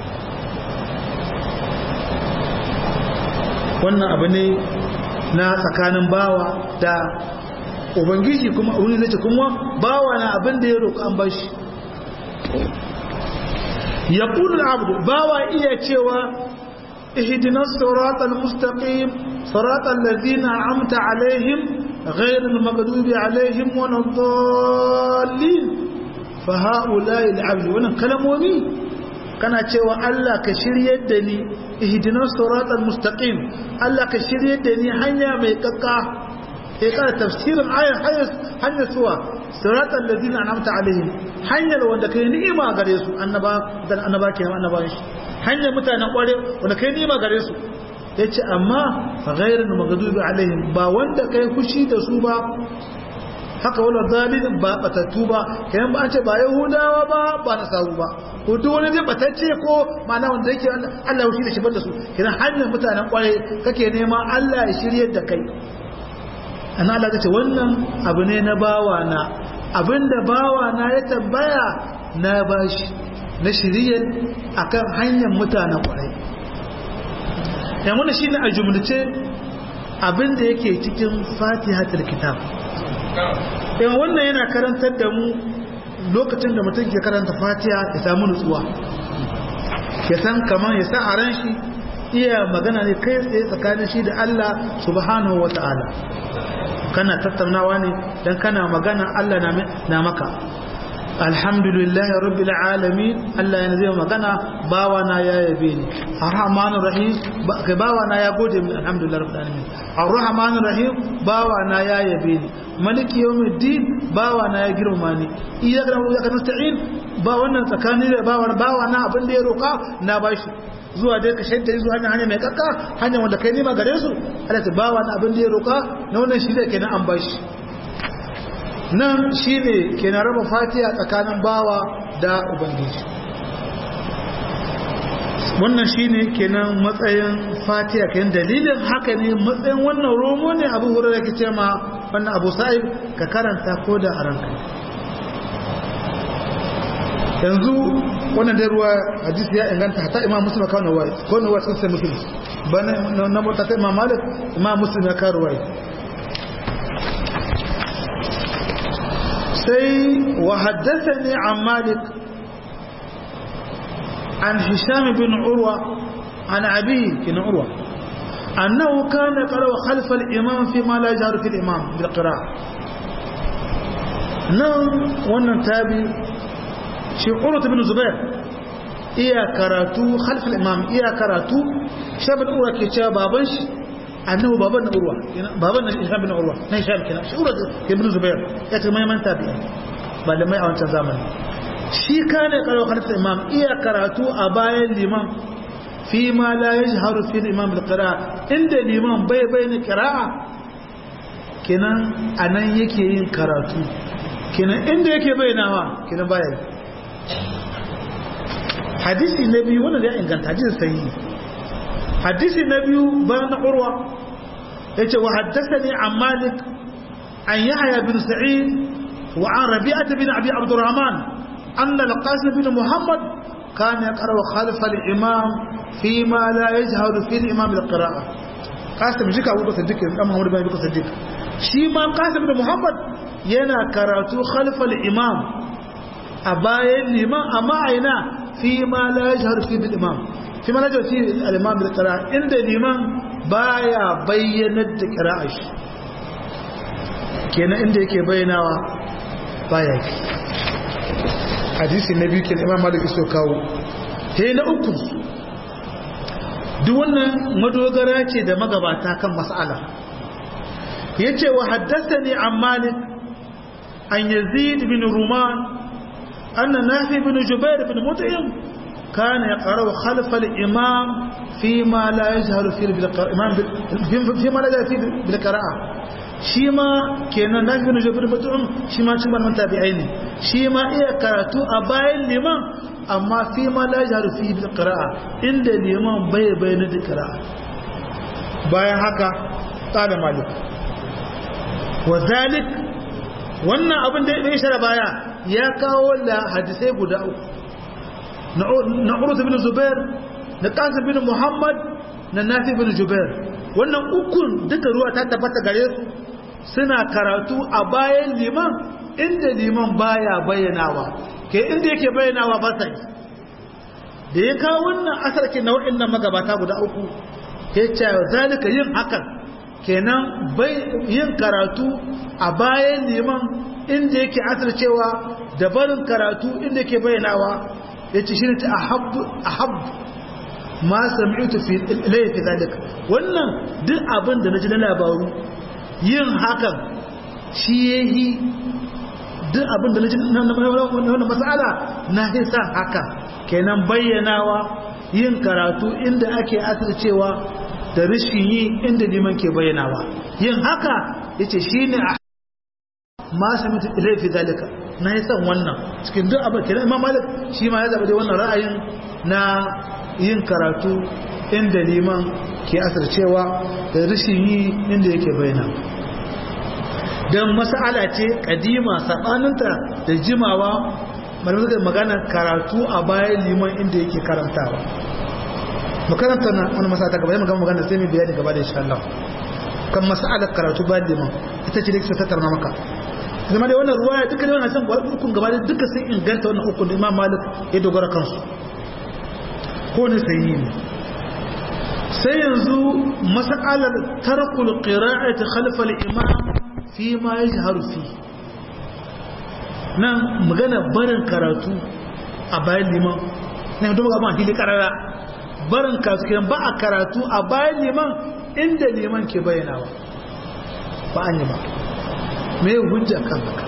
wannan abu ne na tsakanin bawa da ubangiji kuma wani zai kuma bawa na abin da ya roƙa an bashi ya ƙudu abu bawa iya cewa ihdinas siratal mustaqim siratal ladzina amta alaihim غير المغضوب عليهم ولا الضالين فهؤلاء العبد wannan kalamomi kana cewa Allah ka shiryar da ni ihdinas siratal mustaqim Allah ka shiryar da ni hanya mai kakka sai kana tafsirin ayar hanyar suwa siratal ladina an'amta alaihim hanyar wanda kai ni'ima gare su annaba dan annaba ke annaba shi hanyar mutanen kware wanda kai ni'ima gare su yace amma ghayrul maghdubi alaihim ba wanda kai fushi da su ba haka wala zalin ba batattu ba kayan ba an ce ba yahudawa ba ba nasaru ba ko duk wani zai batacce ko ma'ana wanda yake Allah ya shi da shi da su kiran hanyar mutanen kware kake nema Allah ya shiryar da kai ana Allah ce wannan abu ne na bawa na abinda bawa na ya tambaya na bashi na shiryar akan hanyar mutanen kware yan wannan shine a jumlace abinda yake cikin fatihatul kitab yan wannan yana karantar da mu lokacin da mutum ke karanta fatiha ya samu nutsuwa ya san kamar ya sa a ran shi iya magana ne kai tsaye tsakanin shi da Allah subhanahu wa ta'ala kana tattaunawa ne dan kana magana Allah na maka alhamdulillahi rabbil alamin Allah yana zai magana bawa na ya yabe ni arrahmanir rahim kai bawa na ya gode min alhamdulillahi rabbil alamin arrahmanir rahim bawa na ya yabe ni maliki yawmiddin bawa na ya girma ni iyyaka na'budu wa iyyaka nasta'in ba wannan tsakani da bawa bawa na abin da ya roka na bashi zuwa dai ka shaida zuwa hanya hanya mai kakka hanya wanda kai nima gare su Allah ta bawa na abin da ya roka na wannan shi da kenan an bashi nan shi ne ke na raba fatiha tsakanin bawa da ubangiji wannan shi ne kenan matsayin fatiha kenan dalilin haka ne matsayin wannan romo ne abu wurin da ke ce ma wannan abu sa'ib ka karanta ko da a ranka yanzu wannan dai ruwa hadisi ya inganta hata imam muslim kawo na wai ko na wai sun sai muslim ba na mota ta imam malik imam muslim ya kawo wai sai wa haddathani an malik an hisham bin urwa an abi kin urwa annahu kana qara khalf al imam fi ma la yajharu fi al imam bil qira'a nan wannan tabi shi urut bin zubair iya karatu khalfal imam iya karatu shabin urwa ke cewa baban shi annahu baban na urwa baban na isham bin urwa na isham kenan shi urut ibn zubair ya ce mai man tabi'i malamai a wancan zamani shi kane karo khalfal imam iya karatu a bayan liman fi ma la yajharu fi imam bil qira'a inda liman bai bayyana qira'a kenan anan yake yin karatu kenan inda yake bayyanawa kenan baya yi hadisi na biyu wanda ya inganta hadisi sahihi hadisi na biyu bayan na urwa yace wa haddathani an malik an yahya bin sa'id wa an rabi'ah bin abi abdurrahman anna al-qasim bin muhammad كان يقرأ خلف الإمام فيما لا يجهر في الإمام القراءة قاسم جيك أبو بكر صديق أم محمد بن أبي بكر صديق شيما قاسم بن محمد ينا كراتو خلف الإمام أبايا الإمام أما عينا فيما لا يجهر في الإمام فيما لا يجهر في الإمام بالقراءة عند الإمام بايا بينت قراءة kenan inda yake bayyanawa baya ki hadisi na biyu kenan imam malik iso kawo sai na uku duk wannan madogara ce da magabata kan mas'ala yace wa haddathani an malik an yazid bin ruman anna nafi bin jubair bin mut'im كان يقرأ خلف الإمام فيما لا يجهر فيه بالقراءة فيما لا يجهر فيه بالقراءة شيما كان نافع بن جبر مطعم شيما شيما من تابعين شيما إيه كراتو أباين لمن أما فيما لا يجهر فيه بالقراءة عند الإمام بي بين القراءة باين هكا قال مالك وذلك wannan abin da ya shara baya ya kawo da hadisai guda uku na urus bin zubair na qasim bin muhammad na nafi bin jubair wannan ukun duka ruwa ta tabbata gare su suna karatu a bayan liman inda liman baya bayyanawa ke inda yake bayyanawa ba sai da ya kawo wannan asarki na wa'annan magabata guda uku ya ce zalika yin hakan kenan yin karatu a bayan liman inda yake asircewa da barin karatu inda yake bayyanawa ya ce shi ne ta ahab ma sami'tu fi ilayhi fi zalika wannan duk abin da naji na labaru yin hakan shi yayi duk abin da naji na wannan mas'ala na hisa haka kenan bayyanawa yin karatu inda ake asircewa da rishin yi inda liman ke bayyanawa yin haka yace shine ma sami'tu ilayhi fi zalika na yi san wannan cikin duk abin kenan imam malik shi ma ya zaba da wannan ra'ayin na yin karatu inda liman ke asircewa da rashin yi inda yake bayyana don mas'ala ce kadima sabaninta da jimawa malamai da magana karatu a bayan liman inda yake karantawa makaranta na wani masala ta gaba magana magana sai mai bayani gaba da insha Allah kan mas'alar karatu bayan liman ita ce da ke tattara maka zama da wannan ruwaya duka da wannan san ukun gaba da duka sun inganta wannan ukun da Imam Malik ya dogara kansu ko ne sai ne sai yanzu mas'alar tarkul qira'ati khalf al-imam fi ma yajharu fi nan magana barin karatu a bayan liman ne don ga ma hili karara barin karatu kiran ba a karatu a bayan liman inda liman ke bayyanawa ba an yi ba me hujja kan haka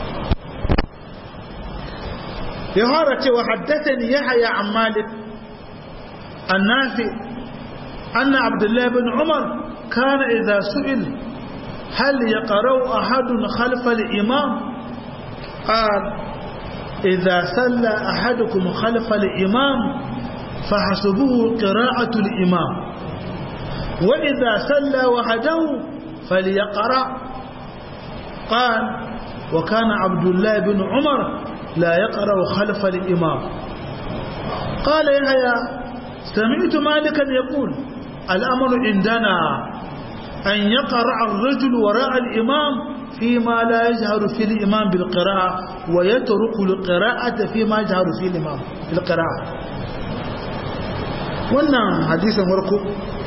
ya fara cewa haddathani yahya an malik annafi anna abdullah ibn umar kana idha su'il hal yaqra'u ahadun khalfa al-imam qala idha salla ahadukum khalfa al-imam فحسبوه قراءة الإمام وإذا سلى وحده فليقرأ قال وكان عبد الله بن عمر لا يقرأ خلف الإمام قال يحيى سمعت مالكا يقول الأمر عندنا أن يقرأ الرجل وراء الإمام فيما لا يجهر في الإمام بالقراءة ويترك القراءة فيما يجهر في الإمام في القراءة wannan hadisin warko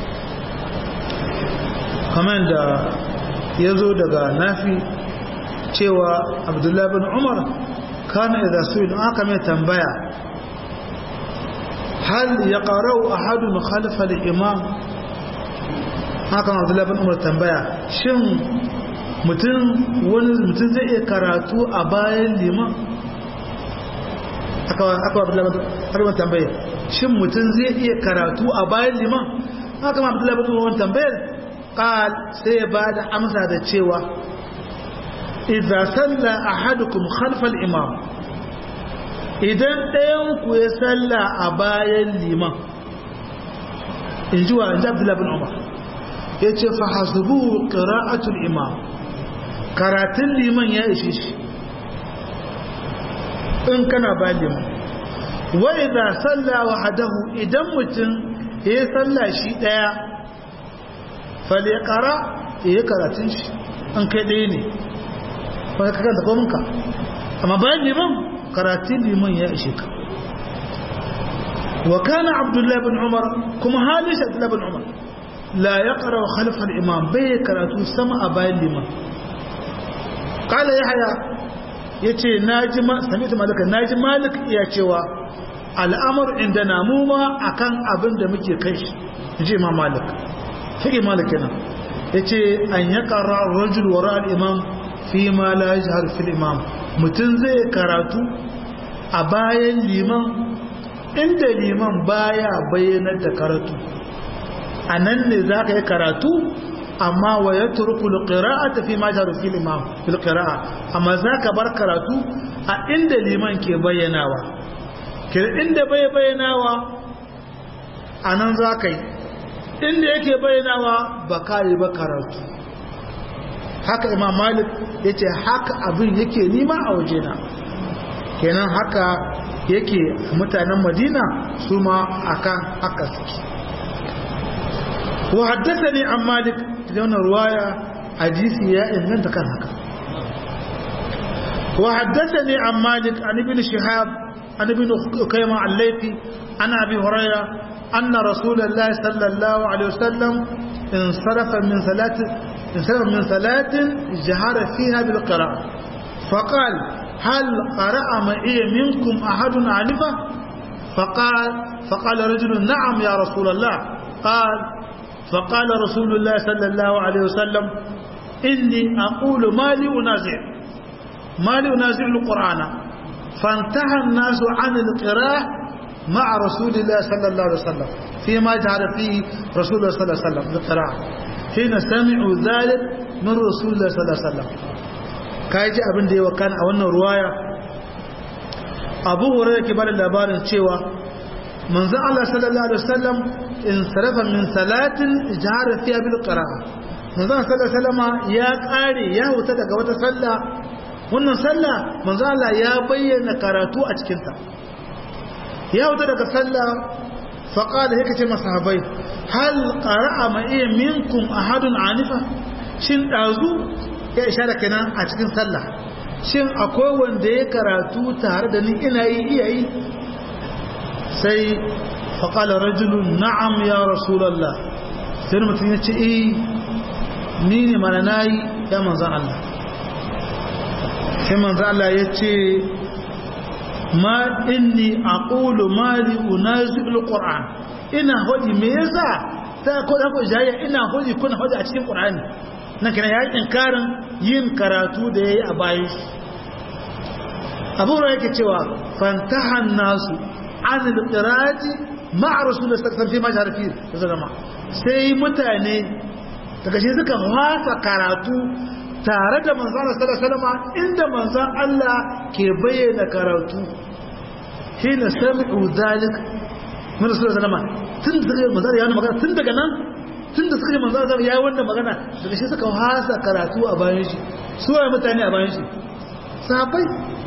kamar da ya zo daga nafi cewa abdullahi bin umar kana idza su'il aka mai tambaya hal yaqra'u ahadun khalfa al-imam haka abdullahi bin umar tambaya shin mutum wani mutum zai iya karatu a bayan liman aka aka abdullahi bin tambaya shin mutum zai iya karatu a bayan liman haka abdullahi bin umar tambayar qal sai ba da amsa da cewa idza salla ahadukum khalfa al-imam idan ɗayan ku ya salla a bayan liman in ji wa in ji abdullahi bin umar ya ce fa hasubu qira'atul imam karatun liman ya ishe shi in kana bayan liman wa idza salla wahdahu idan mutum ya salla shi daya falyaqra ya karatun shi an kai ɗaya ne wani kakan da kominka amma bayan liman karatun liman ya ishe ka wa kana abdullahi bin umar kuma halin shi abdullahi bin umar la ya ƙara wa khalifar imam bai karatu sama a bayan liman ƙala ya haya ya ce na ji sami ta malaka na ji malik iya cewa al'amur inda na muma a kan abin da muke kai shi ji imam malik fiƙi malik yana ya ce an ya ƙara rajul wa ra'al imam fi ma la yajhar fil imam mutum zai karatu a bayan liman inda liman baya bayyanar da karatu anan ne zaka yi karatu amma wa yatruku alqira'ata fi ma jahar fil imam fil qira'a amma zaka bar karatu a inda liman ke bayyanawa ke inda bai bayyanawa anan zaka yi inda yake bayyanawa ba kai ba karatu haka imam malik ya ce haka abin yake nima a wajena kenan haka yake mutanen madina su ma akan haka suke wa haddasa ne an malik da wannan ruwaya hadisi ya inganta kan haka wa haddasa ne an malik an ibn shihab an ibn ukayma al-laythi an abi hurayra anna rasulullahi sallallahu alaihi wasallam insarafa min salati انسلم من صلاة جهر فيها بالقراءة فقال هل قرأ معي منكم أحد عنفة فقال فقال رجل نعم يا رسول الله قال فقال رسول الله صلى الله عليه وسلم إني أقول ما لي أنازع ما لي أنازع القرآن فانتهى الناس عن القراءة مع رسول الله صلى الله عليه وسلم فيما جهر فيه رسول الله صلى الله عليه وسلم بالقراءة حين سمعوا ذلك من رسول الله صلى الله عليه وسلم kaji abin da ya wakana a wannan ruwaya abu hurairah ke bada labarin cewa manzon Allah sallallahu alaihi wasallam in sarafa min salatin jahara fiha bil qira'a manzon sallallahu alaihi wasallama ya kare ya huta daga wata sallah wannan sallah manzon Allah ya bayyana karatu a cikin ta ya huta daga sallah faqala yake ce masahabai hal qara'a ma iya minkum ahadun anifa shin dazu ya ishara kenan a cikin sallah shin akwai wanda ya karatu tare da ni ina yi iya yi sai faƙala rajulun na'am ya rasulallah sai mutum ya ce eh ni ne mana na yi ya manzan Allah sai manzan Allah ya ce ma inni aqulu mali unazil qur'an ina hodi me yasa ta ko da ko jaya ina hodi kuna hodi a cikin qur'ani nan kina ya inkarin yin karatu da yayi a bayan shi abu ra yake cewa fantahan nasu an al-qira'ati ma'a rasulullahi sallallahu alaihi wasallam fi majhar fi zama sai mutane daga shi suka wasa karatu tare da manzon Allah sallallahu alaihi wasallam inda manzon Allah ke bayyana karatu hina sami'u zalik min rasulullahi sallallahu alaihi wasallam tun daga manzon ya magana tun daga nan tun da suka ji manzon Allah ya yi wannan magana daga shi suka wasa karatu a bayan shi su waye mutane a bayan shi sahabbai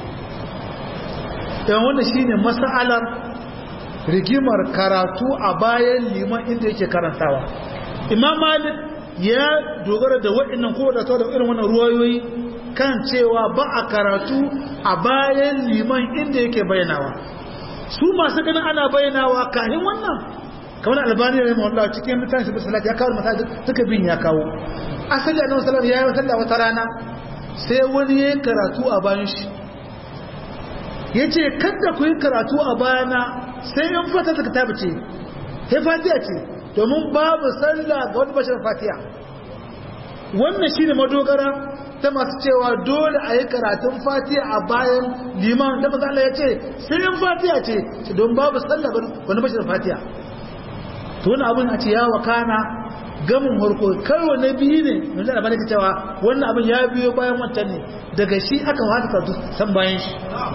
yawan wanda shi ne masa'alar rigimar karatu a bayan liman inda yake karantawa imam malik ya dogara da waɗannan ko da da irin wannan ruwayoyi kan cewa ba a karatu a bayan liman inda yake bayanawa su masu ganin ana bayanawa kahin wannan kamar albani da rahimahullah cikin mutane su bisalat ya kawo mata duka bin ya kawo asali annabi sallallahu alaihi wasallam ya yi wata rana sai wani ya yi karatu a bayan shi ya ce kada ku yi karatu a bayana sai in fata ta kitabu ce sai fatiya ce domin babu sallah ga wani bashar fatiya wannan shi ne madogara ta masu cewa dole a yi karatun fatiya a bayan liman da maza Allah ya ce sai in fatiya ce don babu sallah ga wani bashar fatiya to wani abin a ce ya wakana gamin harko karo na biyu ne mai zara bane cewa wannan abin ya biyo bayan wancan ne daga shi aka wata karatu san bayan shi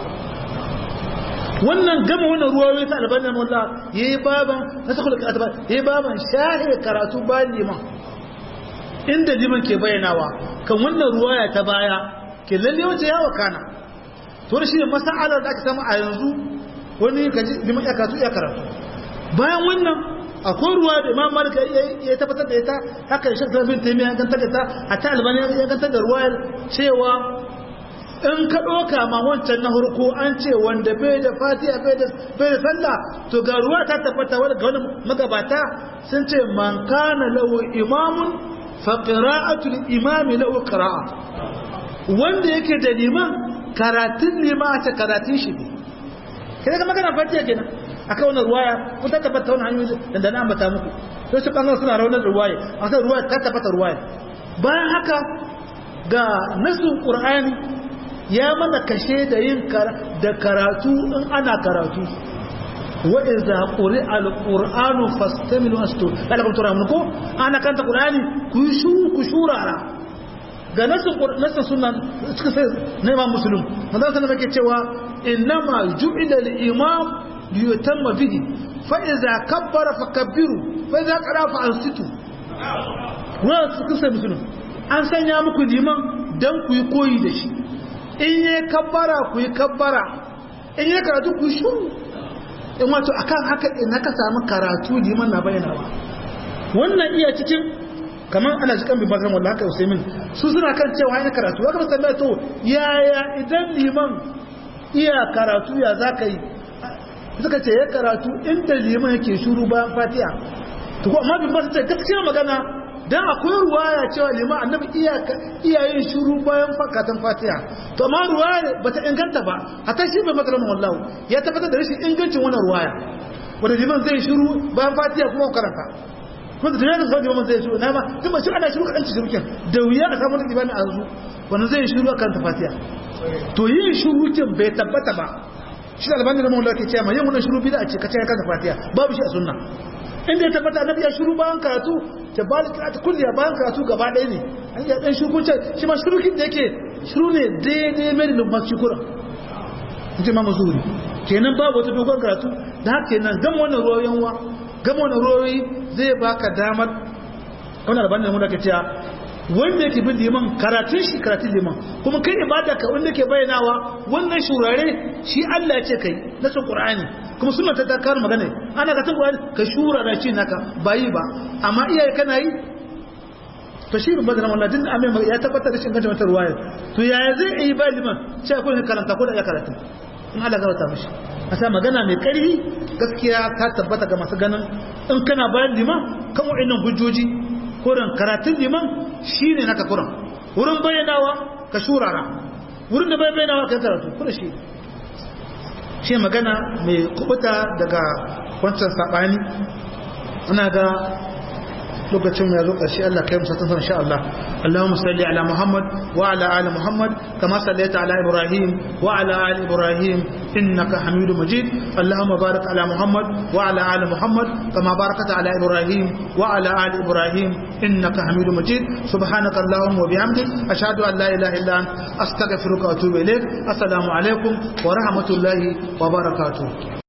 wannan gama wannan ruwayoyi ta albanin wallah yayi baban nasakul karatu ba yayi baban shahi karatu bayan liman inda liman ke bayyanawa kan wannan ruwaya ta baya ke lalle wace ya wakana to shi ne mas'alar da aka samu a yanzu wani kaji liman ya karatu ya karatu bayan wannan akwai ruwa da imam malik ya tabbatar da ita haka shi ta bin taimiya ya gantar da ta a ta albani ya gantar da ruwayar cewa in ka ɗoka ma wancan na hurku an ce wanda bai da fatiha bai da sallah to ga ruwa ta tabbata wadda ga wani magabata sun ce man kana lahu imamun fa qira'atul imami lahu qira'a wanda yake da liman karatun liman ta karatun shi ne kai ga magana fatiha kenan akan wannan ruwaya kun ta tabbata wannan hanyoyi da da na ambata muku sai su bangaren suna raunar ruwaya a sai ruwaya ta tabbata ruwaya bayan haka ga nasu qur'ani ya mana kashe da yin da karatu in ana karatu wa idza quri'a al-qur'anu fastamilu astu kada kun tura mun ko ana kanta qur'ani ku yi shuru ku shurara ga nasu nasu sunan suka sai na imam muslim manzo sallallahu alaihi cewa innama ju'ila al-imam liyutamma bihi fa idza kabbara fakabbiru fa idza qara fa ansitu wa suka sai muslim an sanya muku liman dan ku yi koyi da shi in yi kabbara ku yi kabbara in yi karatu ku shuru in wato akan haka in haka samu karatu liman na bayyanawa wannan iya cikin kamar ana jikan bin bakar wallah haka usaimin su suna kan cewa ya karatu ya kamar tambaya to yaya idan liman iya karatu ya za ka yi suka ce ya karatu inda liman yake shuru bayan fatiha to ko amma bin ba su ce gaskiya magana dan akwai ruwaya cewa liman annabi iyayen shuru bayan fakatan fatiha to amma ruwaya bata inganta ba hatta shi bai matsalar wallahu ya tabbatar da rashin ingancin wannan ruwaya wanda liman zai shuru bayan fatiha kuma karanta kuma da tunanin sau liman zai shuru na ma tun ba shi ana shuru kaɗan cikin rukin da wuya a samun ibani a zu wanda zai shuru a karanta fatiha to yin shuru kin bai tabbata ba shi da albanin da mawala ke cewa yin wannan shuru bida a ce kace ya karanta fatiha babu shi a sunna inda ya tabbata annabi ya shiru bayan karatu ta bali ta kulliya bayan karatu gaba ɗaya ne an yi ɗan shukunce shi ma shurukin da yake shiru ne daidai mai lumbar shukura in ce ma mazuri kenan babu wata dogon karatu da haka kenan gama wannan ruwayoyin wa gama wannan ruwayoyi zai baka damar wannan albanin mu da ke cewa wanda yake bin liman karatun shi karatun liman kuma kai ibada ka wanda ke bayyanawa wannan shurare shi Allah ya ce kai na sun Qur'ani kuma sunna ta ta kar magana ana ka tun Qur'ani ka shurara shi naka bayi ba amma iyaye kana yi to shi bin badana wallahi din amin ya tabbatar da shi ganta mata ruwaya to yaya zai yi ba liman sai ko karanta ko da ya karanta in Allah ga wata mishi asa magana mai karfi gaskiya ta tabbata ga masu ganin in kana bayan liman kan wa'annan hujjoji kuran karatun liman shi ne naka kuran wurin bayyanawa ka shurara wurin da bayyanawa ka karatu kuna shi shi magana mai kubuta daga wancan saɓani ana ga lokacin ya zo ƙarshe Allah kai musa tun insha Allah Allahumma salli ala Muhammad wa ala ali Muhammad kama sallaita ala Ibrahim wa ala ali Ibrahim innaka Hamidum Majid Allahumma barik ala Muhammad wa ala ali Muhammad kama barakta ala Ibrahim wa ala ali Ibrahim innaka Hamidum Majid subhanaka Allahumma wa bihamdik ashhadu an la ilaha illa anta astaghfiruka wa atubu ilaik assalamu alaikum wa rahmatullahi wa barakatuh